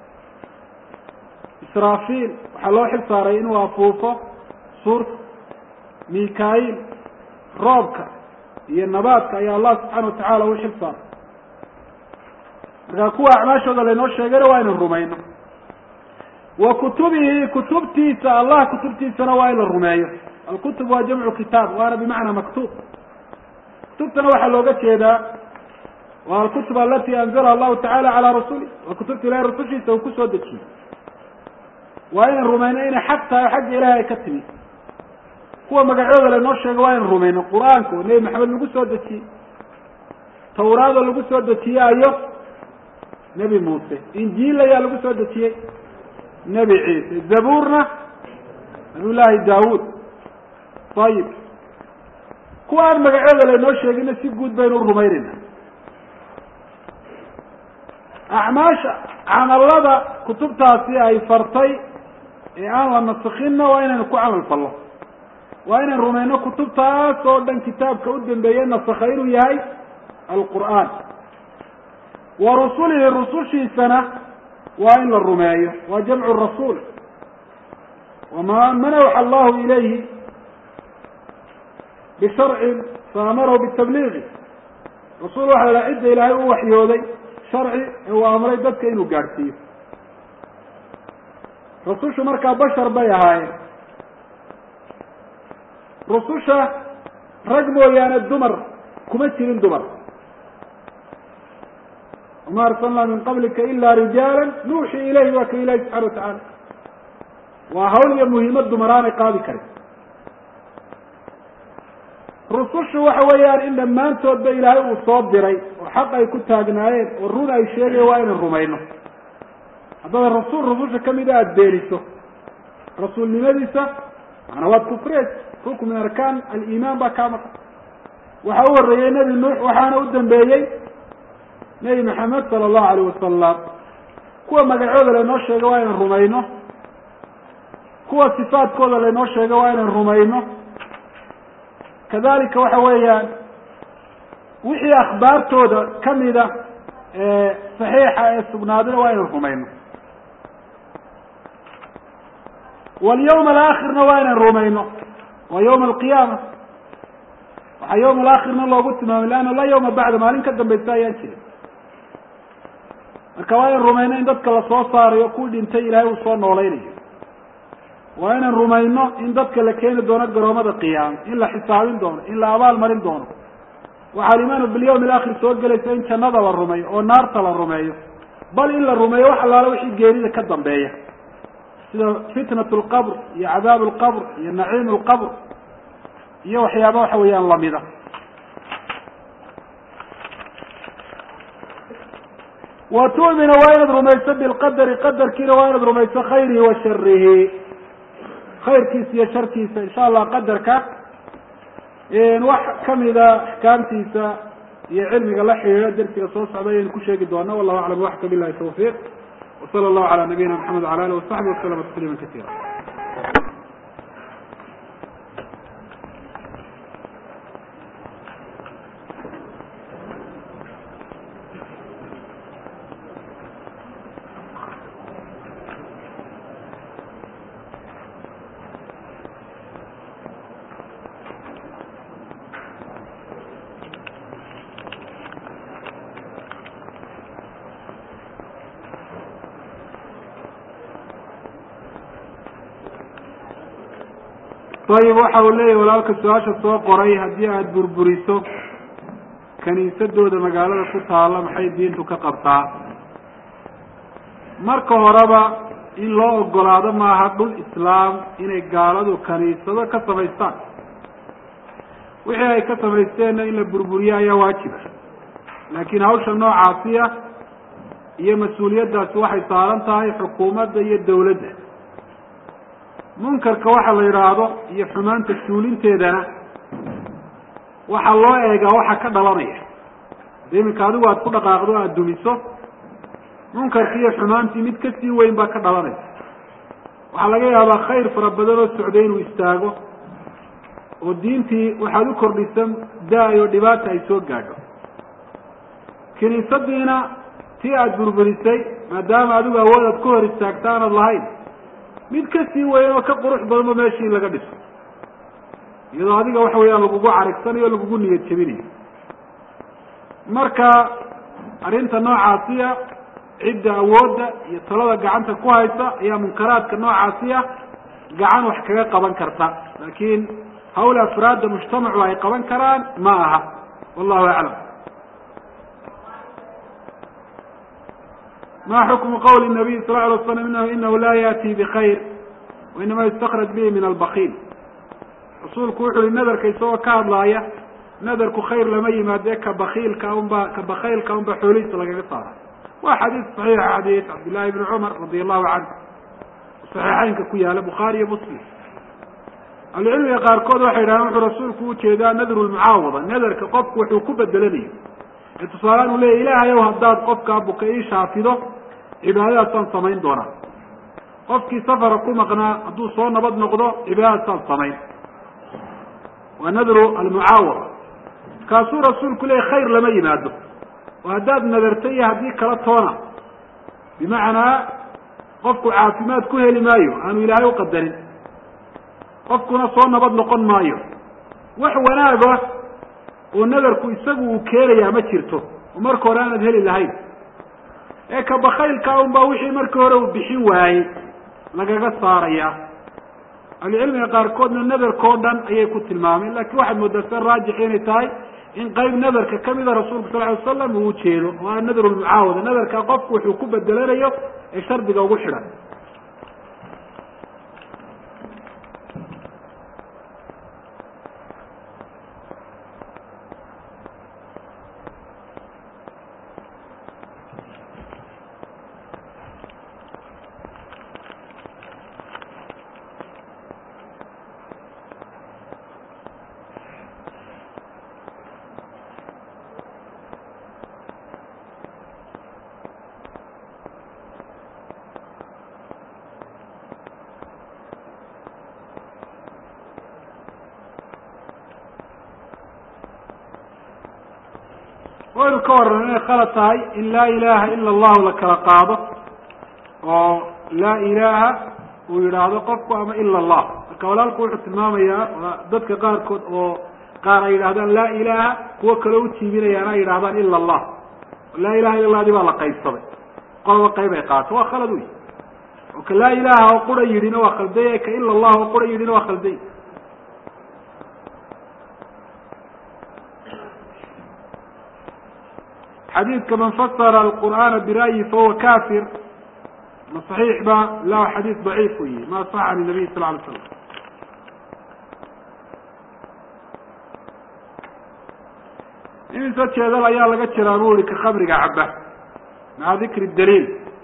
israafiil waxaa loo xil saaray inuu afuufo suurta mikail roobka iyo nabaadka ayaa allah subxaana watacaala u xil saaray markaa kuwa acmaashooda laynoo sheegayna waa inaan rumayno wa kutubihi kutubtiisa allah kutubtiisana waa in la rumeeyo alkutub waa jamcu kitaab waana bimacnaa maktuub kutubtana waxaa looga jeedaa waa alkutub alati anzalaha allahu tacala calaa rasuli waa kutubta ilahay rasushiisa uu kusoo dejiyey waa inaan rumayno inay xaq tahay o xagga ilahay ay ka timi kuwa magacooda laynoo sheego waa inaan rumayno qur-aanka oo nebi maxamed lagu soo dejiyey tawraada lagu soo dejiye ayo nebi muuse injiil ayaa lagu soo dejiyey nebi ciise zabuurna nabiy llaahi daawuud ayib kuwa aan magacooda laynoo sheegina si guud baynu u rumaynayna acmaasha camalada kutubtaasi ay fartay ee aan la nasikhinna waa inaynu ku camal fallo waa inaynu rumayno kutubtaas oo dhan kitaabka u dambeeye nasakha inuu yahay alqur'aan wa rusulihi rusushiisana waa in la rumeeyo waa jamcu rasuul wama man awxa allahu ilayhi bisharcin faamarahu bitabliigi rasuul waxa la cidda ilaahay u waxyooday sharci ee uu amray dadka inuu gaadhsiiyo rusushu markaa bashar bay ahaayeen rususha rag mooyaane dumar kuma jirin dumar wama arsalnaa min qablika ila rijaala nuuxii ilayhi waa ka ilahi subxana watacaala waa hawl iyo muhiimad dumar aanay qaadi karin rusushu waxa weeyaan in dhammaantoodba ilaahay uu soo diray oo xaq ay ku taagnaayeen oo run ay sheegayen waa inaan rumayno haddaad rasuul rususha kamida aada beeniso rasuulnimadiisa maanaa waad kufriyeysa rukn min arkaan aliimaan baa kaa maqan waxa u horeeyey nebi nuux waxaana u dambeeyey nebi maxamed sala allahu alayh wasalam kuwa magacooda laynoo sheego waa inaan rumayno kuwa sifaadkooda laynoo sheego waa inaan rumayno kadalika waxa weeyaan wixii akhbaartooda kamida ee saxiixa ee sugnaadina waa inaan rumayno walyawma alaakhirna waa inaan rumayno waa yawma alqiyaama waxaa yawma alaakhirna loogu tilmaamay leanna la yawma bacda maalin ka dambaysa ayaan jirin marka waa inaan rumayno in dadka lasoo saarayo kuwii dhintay ilaahay uu soo noolaynayo waa inaan rumayno in dadka la keeni doono garoomada qiyaama in la xisaabin doono in la abaal marin doono waxaa alimaanu bilyawmi alaakhir soo gelaysa in jannada la rumeeyo oo naarta la rumeeyo bal in la rumeeyo wax allaala wixii geerida ka dambeeya sida fitnat lqabr iyo cadaab lqabr iyo naciim lqabr iyo waxyaaba waxa weeyaan lamida wa tu'mina waa inaad rumayso bilqadari qadarkiina waa inaad rumayso khayrihi wa sharihi khayrkiisa iyo sharkiisa insha allah qadarka wax kamida axkaamtiisa iyo cilmiga la xidhiidha dersiga soo socda ayaynu ku sheegi doona wallahu aclam waxka bilahi tawfiiq wsala allahu cala nabiyina maxamed wala alih wasaxbi waslama tasliima kasiira ayib waxa uu leeyahy walaalka su-aasha soo qoray haddii aada burburiso kaniisadooda magaalada ku taalla maxay diintu ka qabtaa marka horeba in loo ogolaado maaha dhul islaam inay gaaladu kaniisado ka samaystaan wixii ay ka samaysteenna in la burburiyo ayaa waajiba laakiin hawsha noocaasiya iyo mas-uuliyaddaasi waxay saaran tahay xukuumadda iyo dawladda munkarka waxa la yidhaahdo iyo xumaanta suulinteedana waxaa loo eegaa waxa ka dhalanaya de iminka adigu aada ku dhaqaaqdo o aada dumiso munkarkii iyo xumaantii mid kasii weyn baa ka dhalanaysa waxaa laga yaabaa khayr fara badan oo socday inuu istaago oo diintii waxaad u kordhisan da-ay oo dhibaata ay soo gaadho kiniisadiina tii aada burburisay maadaama adigu awood aad ku hor istaagta aanad lahayn mid kasii weyn oo ka qurux badanba meeshii in laga dhiso iyadoo adiga waxa weeyaan lagugu carigsanayo o lagugu niyad jebinayo marka arrinta noocaasiya cidda awoodda iyo talada gacanta ku haysa ayaa munkaraadka noocaasiya gacan wax kaga qaban karta laakiin hawl afraadda mujtamacu ay qaban karaan ma aha wallahu aclam ma xukmu qawli nabiy sal ly slam inahu la yaati bikayr wainama yustakraj bihi min albakiil rasuulku wuxu uhi nadarka isagoo ka hadlaaya nadarku khayr lama yimaade ka bakiilka unba ka bakaylka unba xoolihiisa lagaga saara waa xadiis saxiixa xadiis cabdillahi bni cumar radi allahu canhu saxiixeynka ku yaala bukhaari iyo muslim ahlucilmiga qaarkood waxay yidhahdeen wuxuu rasuulku ujeedaa nadru lmucaawada nadarka qofku wuxuu ku bedelanayo ee tusaalean uu leya ilaahay ow haddaad qofkaa buka ii shaafido cibaadadaasaan samayn doonaa qofkii safara ku maqnaa hadduu soo nabad noqdo cibaadadaasaan samayn waa nadru almucaawada kaasuu rasuulku leeyay khayr lama yimaado oo haddaad nadarta iyo haddii kala toona bimacnaa qofku caafimaad ku heli maayo aanu ilaahay uqadarin qofkuna soo nabad noqon maayo wax wanaaga oo nadarku isagu uu keenayaa ma jirto oo marka hore aanad heli lahayn ee ka bakaylka unbaa wixii markii hore uu bixin waayey lagaga saaraya ahlucilmiga qaarkoodna nadarkao dhan ayay ku tilmaameen lakin waxaad moodaa sida raajix inay tahay in qayb nadarka kamida rasuulku sal ly slam uu ujeedo oo a nadru lmucaawada nadarka qofku wuxuu ku bedelanayo ee shardiga ugu xidhan waynu ka warran inay khalad tahay in laa ilaha ila allahu la kala qaado oo laa ilaha uu yidhaahdo qofku ama ila allah marka walaalku wuxuu tilmaamayaa dadka qaarkood oo qaar ay yidhahdaan laa ilaha kuwo kale ujiibinayaan ay yidhahdaan ila allah laa ilaha illa allah di baa la qaybsaday qolaba qayb ay qaato waa khalad wey oo ka laa ilaha oo qura yidhina waa khaldaya ka ila allah oo qura yidhina waa khaldaya xadiidka man fasara alqur'aana bira'yi fahuwa kafir ma صaxiix ba la xadiis daciif u yihi ma صax can nabiy sal lay slam imise jeedal ayaa laga jiraa bu ihi ka khamriga caba maca dikri daliil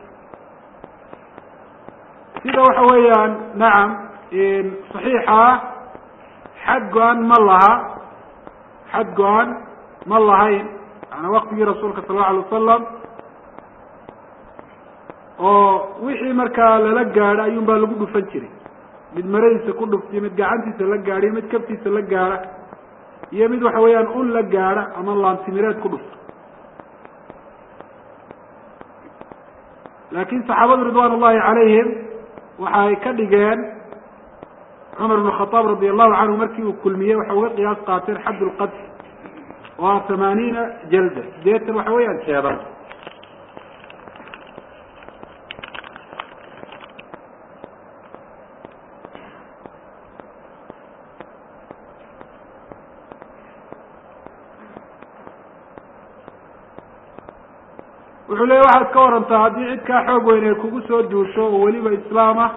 sida waxa weeyaan nacam صaxiixa xad go-an ma laha xad go-an ma lahayn yana waktigii rasuulka sal allau alay wasalam oo wixii markaa lala gaadho ayuun baa lagu dhufan jiray mid maradiisa ku dhuftiyo mid gacantiisa la gaadho iyo mid kaftiisa la gaadha iyo mid waxa weeyaan un la gaadha ama laantimireed ku dhufto laakin saxaabadu ridwan ullahi calayhim waxa ay ka dhigeen cumar bn khadaab radi allahu canhu markii uu kulmiyey waxay uga qiyaas qaateen xadd lqadf waa tamaaniina jalda sideetan waxa weeyaan jeedan wuxuu leeya waxaad ka warantaa haddii cid kaa xoog weyn ay kugu soo duusho oo weliba islaam ah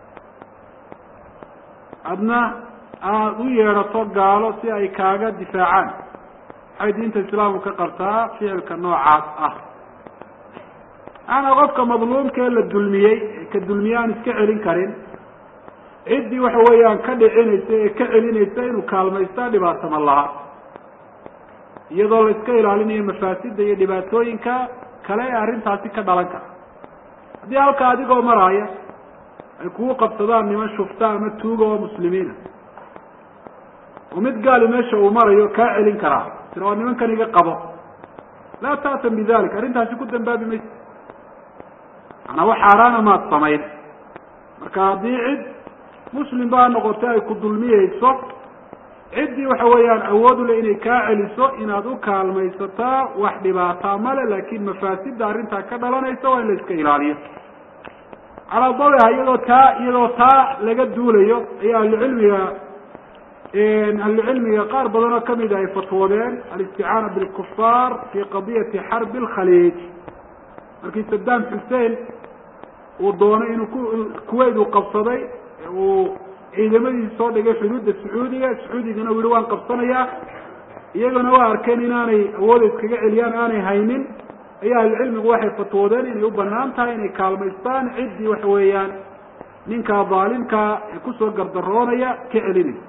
adna aad u yeedhato gaalo si ay kaaga difaacaan waxay diinta islaamku ka qabtaa ficilka noocaas ah maanaa qofka madluumkee la dulmiyey ee ka dulmiye aan iska celin karin ciddii waxa weeyaan ka dhicinaysa ee ka celinaysa inuu kaalmaystaa dhibaato ma laha iyadoo la iska ilaalinayo mafaasida iyo dhibaatooyinka kale ee arrintaasi ka dhalan kara haddii halka adigoo maraaya ay kugu qabsadaan niman shufta ama tuuga oo muslimiina oo mid gaali meesha uu marayo kaa celin karaa tira waa nimankan iga qabo laa ta'tam bidalik arrintaasi ku dambaabi maysa manaa wax xaaraana maad samayn marka haddii cid muslim baa noqotay ay ku dulmiyeyso ciddii waxa weeyaan awood u le inay kaa celiso inaad u kaalmaysataa wax dhibaataa male laakin mafaasida arrintaa ka dhalanaysa waa in la iska ilaaliyo calaa dawiha iyadoo taa iyadoo taa laga duulayo ayaa ahlucilmiga ahlucilmiga qaar badan oo kamida ay fatwoodeen alisticaana bilkufaar fi qadiyati xarbi lkhaliij markii saddam xussein uu doonay inuu ku kuwait uu qabsaday uu ciidamadiisi soo dhigay xuduudda sacuudiga sacuudigana u yihi waan qabsanayaa iyagana waa arkeen inaanay awooda iskaga celiyaan aanay haynin ayaa ahlucilmigu waxay fatwoodeen inay u banaan tahay inay kaalmaystaan ciddii waxa weeyaan ninkaa daalimkaa ee kusoo gardaroonaya ka celinaysa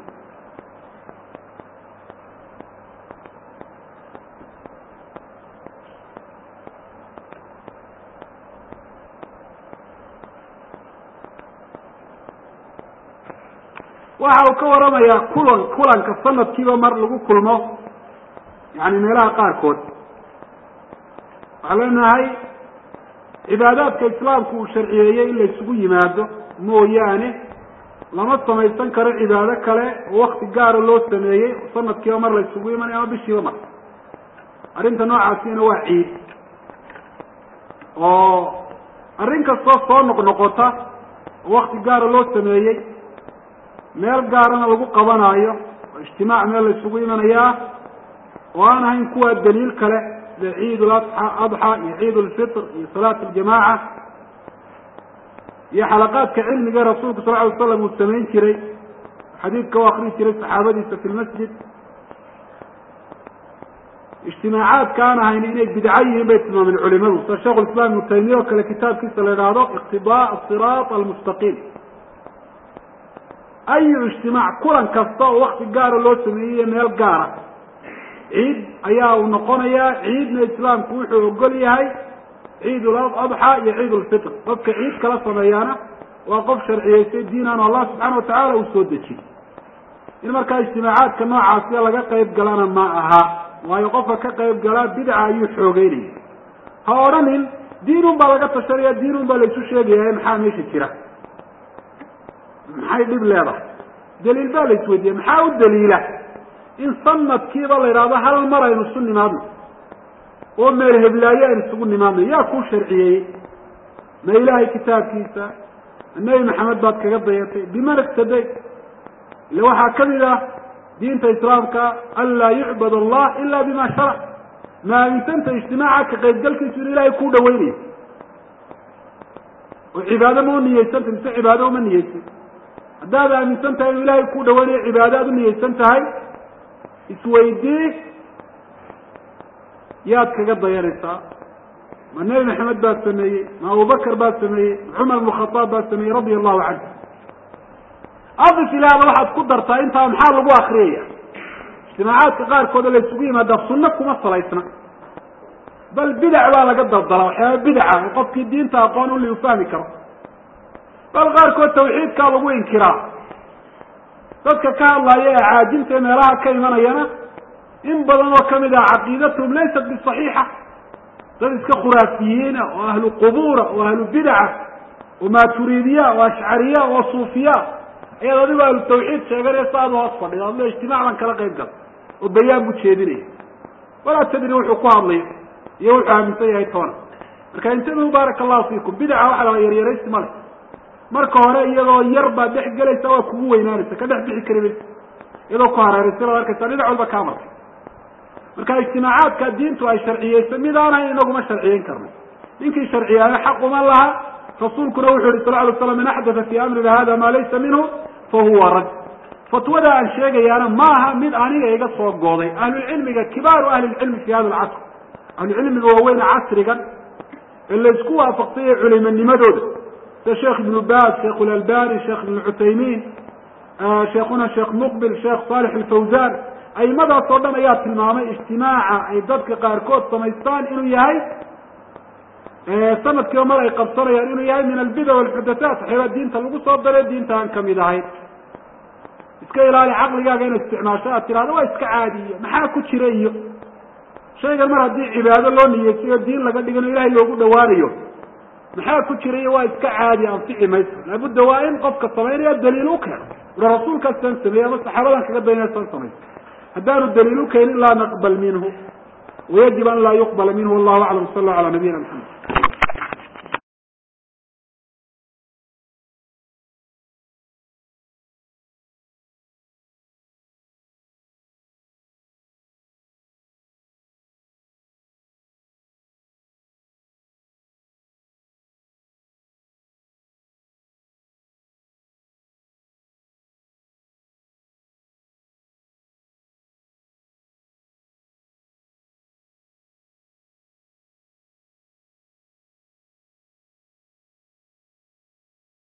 waxa uu ka waramayaa kulan kulanka sanadkiiba mar lagu kulmo yani meelaha qaarkood waxaan leenahay cibaadaadka islaamku uu sharciyeeyey in la isugu yimaado mooyaane lama samaysan karo cibaado kale oo wakti gaara loo sameeyey oo sanadkiiba mar la isugu imanay ama bishiiba mar arrinta noocaasina waa ciid oo arrin kastoo soo noqnoqota oo wakti gaara loo sameeyey meel gaarana lagu qabanaayo oo ijtimaac meel la isugu imanayaa oo aan ahayn kuwa daliil kale sida ciid adxa iyo ciid lfitr iyo salaat aljamaaca iyo xalaqaadka cilmiga rasuulku sal ly slam uu samayn jiray xadiidka u akri jiray saxaabadiisa fi lmasjid ijtimaacaadka aan ahayn inay bidco yihiin bay tilmaameen culimadu sida sheikh islam ibnu taymiya oo kale kitaabkiisa la idhaahdo iqtidaa asiraat almustaqiim ayu ijtimaac kulan kasta oo wakti gaara loo sameeyey meel gaara ciid ayaa uu noqonayaa ciidna islaamku wuxuu ogol yahay ciid adxa iyo ciid lfitr qofka ciid kala sameeyaana waa qof sharciyeysay diinan allah subxaana watacaala uu soo dejiyey in markaa ijtimaacaadka noocaasiya laga qayb galana ma aha waayo qofka ka qayb galaa bidca ayuu xoogeynaya ha odhanin diinun baa laga tashanaya diinun baa laisu sheegaya maxaa meesha jira maxay dhib leedahay daliil baa la isweydiiya maxaa u daliila in sanadkiiba la yidhahdo hal mar aynu isu nimaadno oo meel heblaayo aynu isugu nimaadno yaa kuu sharciyeeyey ma ilaahay kitaabkiisa nebi maxamed baad kaga dayatay biman iktaday ila waxaa kamid ah diinta islaamka an laa yucbad allah ila bima sharac ma aaminsanta ijtimaaca ka qaybgalkiisu in ilahay kuu dhaweynayo oo cibaado ma u niyeysanta mise cibaado uma niyeysan haddaad aaminsan tahay inuu ilahay kuu dhaweynayo cibaado aad u niyeysan tahay isweydii yaad kaga dayanaysaa ma nebi maxamed baad sameeyey ma abubakar baad sameeyey ma cumar bnu khadaab baad sameeyey radia allahu canhu adif ilaahda waxaad ku dartaa intaa maxaa lagu akriyaya ijtimaacaadka qaarkood oo la isugu yimaadaa sunno kuma salaysna bal bidac baa laga daldalaa waxyaaba bidaca oo qofkii diinta aqoon uli u fahmi karo bal qaarkood tawxiidkaa lagu inkiraa dadka ka hadlaya ee caajinta meelaha ka imanayana in badan oo kamid ah caqiidatahum laysat bisaxiixa dad iska khuraafiyiina oo ahlu qubuura oo ahlu bidaca oo maaturiidiya oo ashcariya oo suufiya ayaad adigo ahlu tawxiid sheeganaya sa aada hoos fadhida adlo ijtimaac baan kala qayb gal oo bayaan buu jeedinaya walaa tadri wuxuu ku hadlayo iyo wuxuu aaminsan yahay toona marka intabihu baaraka allahu fiikum bidaca waxa la yaryaraysi male marka hore iyadoo yar baad dhex gelaysa waa kugu weynaanaysa ka dhex bixi kari maysa iyadoo ku hareeraysa baad arkaysa dhinac walba kaa martay marka ijtimaacaadka diintu ay sharciyeyso mid aanan inaguma sharciyeyn karno ninkii sharciyaayo xaq uma laha rasuulkuna wuxu yihi sal ly slam man axdatha fi amrina hada ma laysa minhu fa huwa rad fatwada aan sheegayaana maaha mid aniga iga soo gooday ahlulcilmiga kibaaru ahli lcilmi fi hada alcasr ahlucilmiga waaweyne casrigan ee laysku waafaqsanya culimanimadooda sida sheekh ibnu baz sheekh lalbani sheekh ibn cuthaymiin sheekhuna sheekh muqbil sheekh salix alfawzan aimadaas oo dhan ayaa tilmaamay ijtimaaca ay dadka qaarkood samaystaan inuu yahay sanadkiiba mar ay qabsanayaan inuu yahay min albida walxudathaat waxyaaba diinta lagu soo daray diinta aan kamid ahayn iska ilaali caqligaaga ina isticmaasho aad tirahdo waa iska caadiyo maxaa ku jira iyo shaygan mar haddii cibaado loo niyeysayo diin laga dhigano ilahay loogu dhawaanayo maxaa ku jira iyo waa iska caadi anfici mayso laabudda waa in qofka samaynaya daliil u keeno ura rasuulkaas saan sameeyey ama saxaabadan kaga daynaya saan samayso haddaanu daliil u keenin laa naqbal minhu wayajib an laa yuqbala minhu wallahu aclam sal allahu ala nabiyina maxamed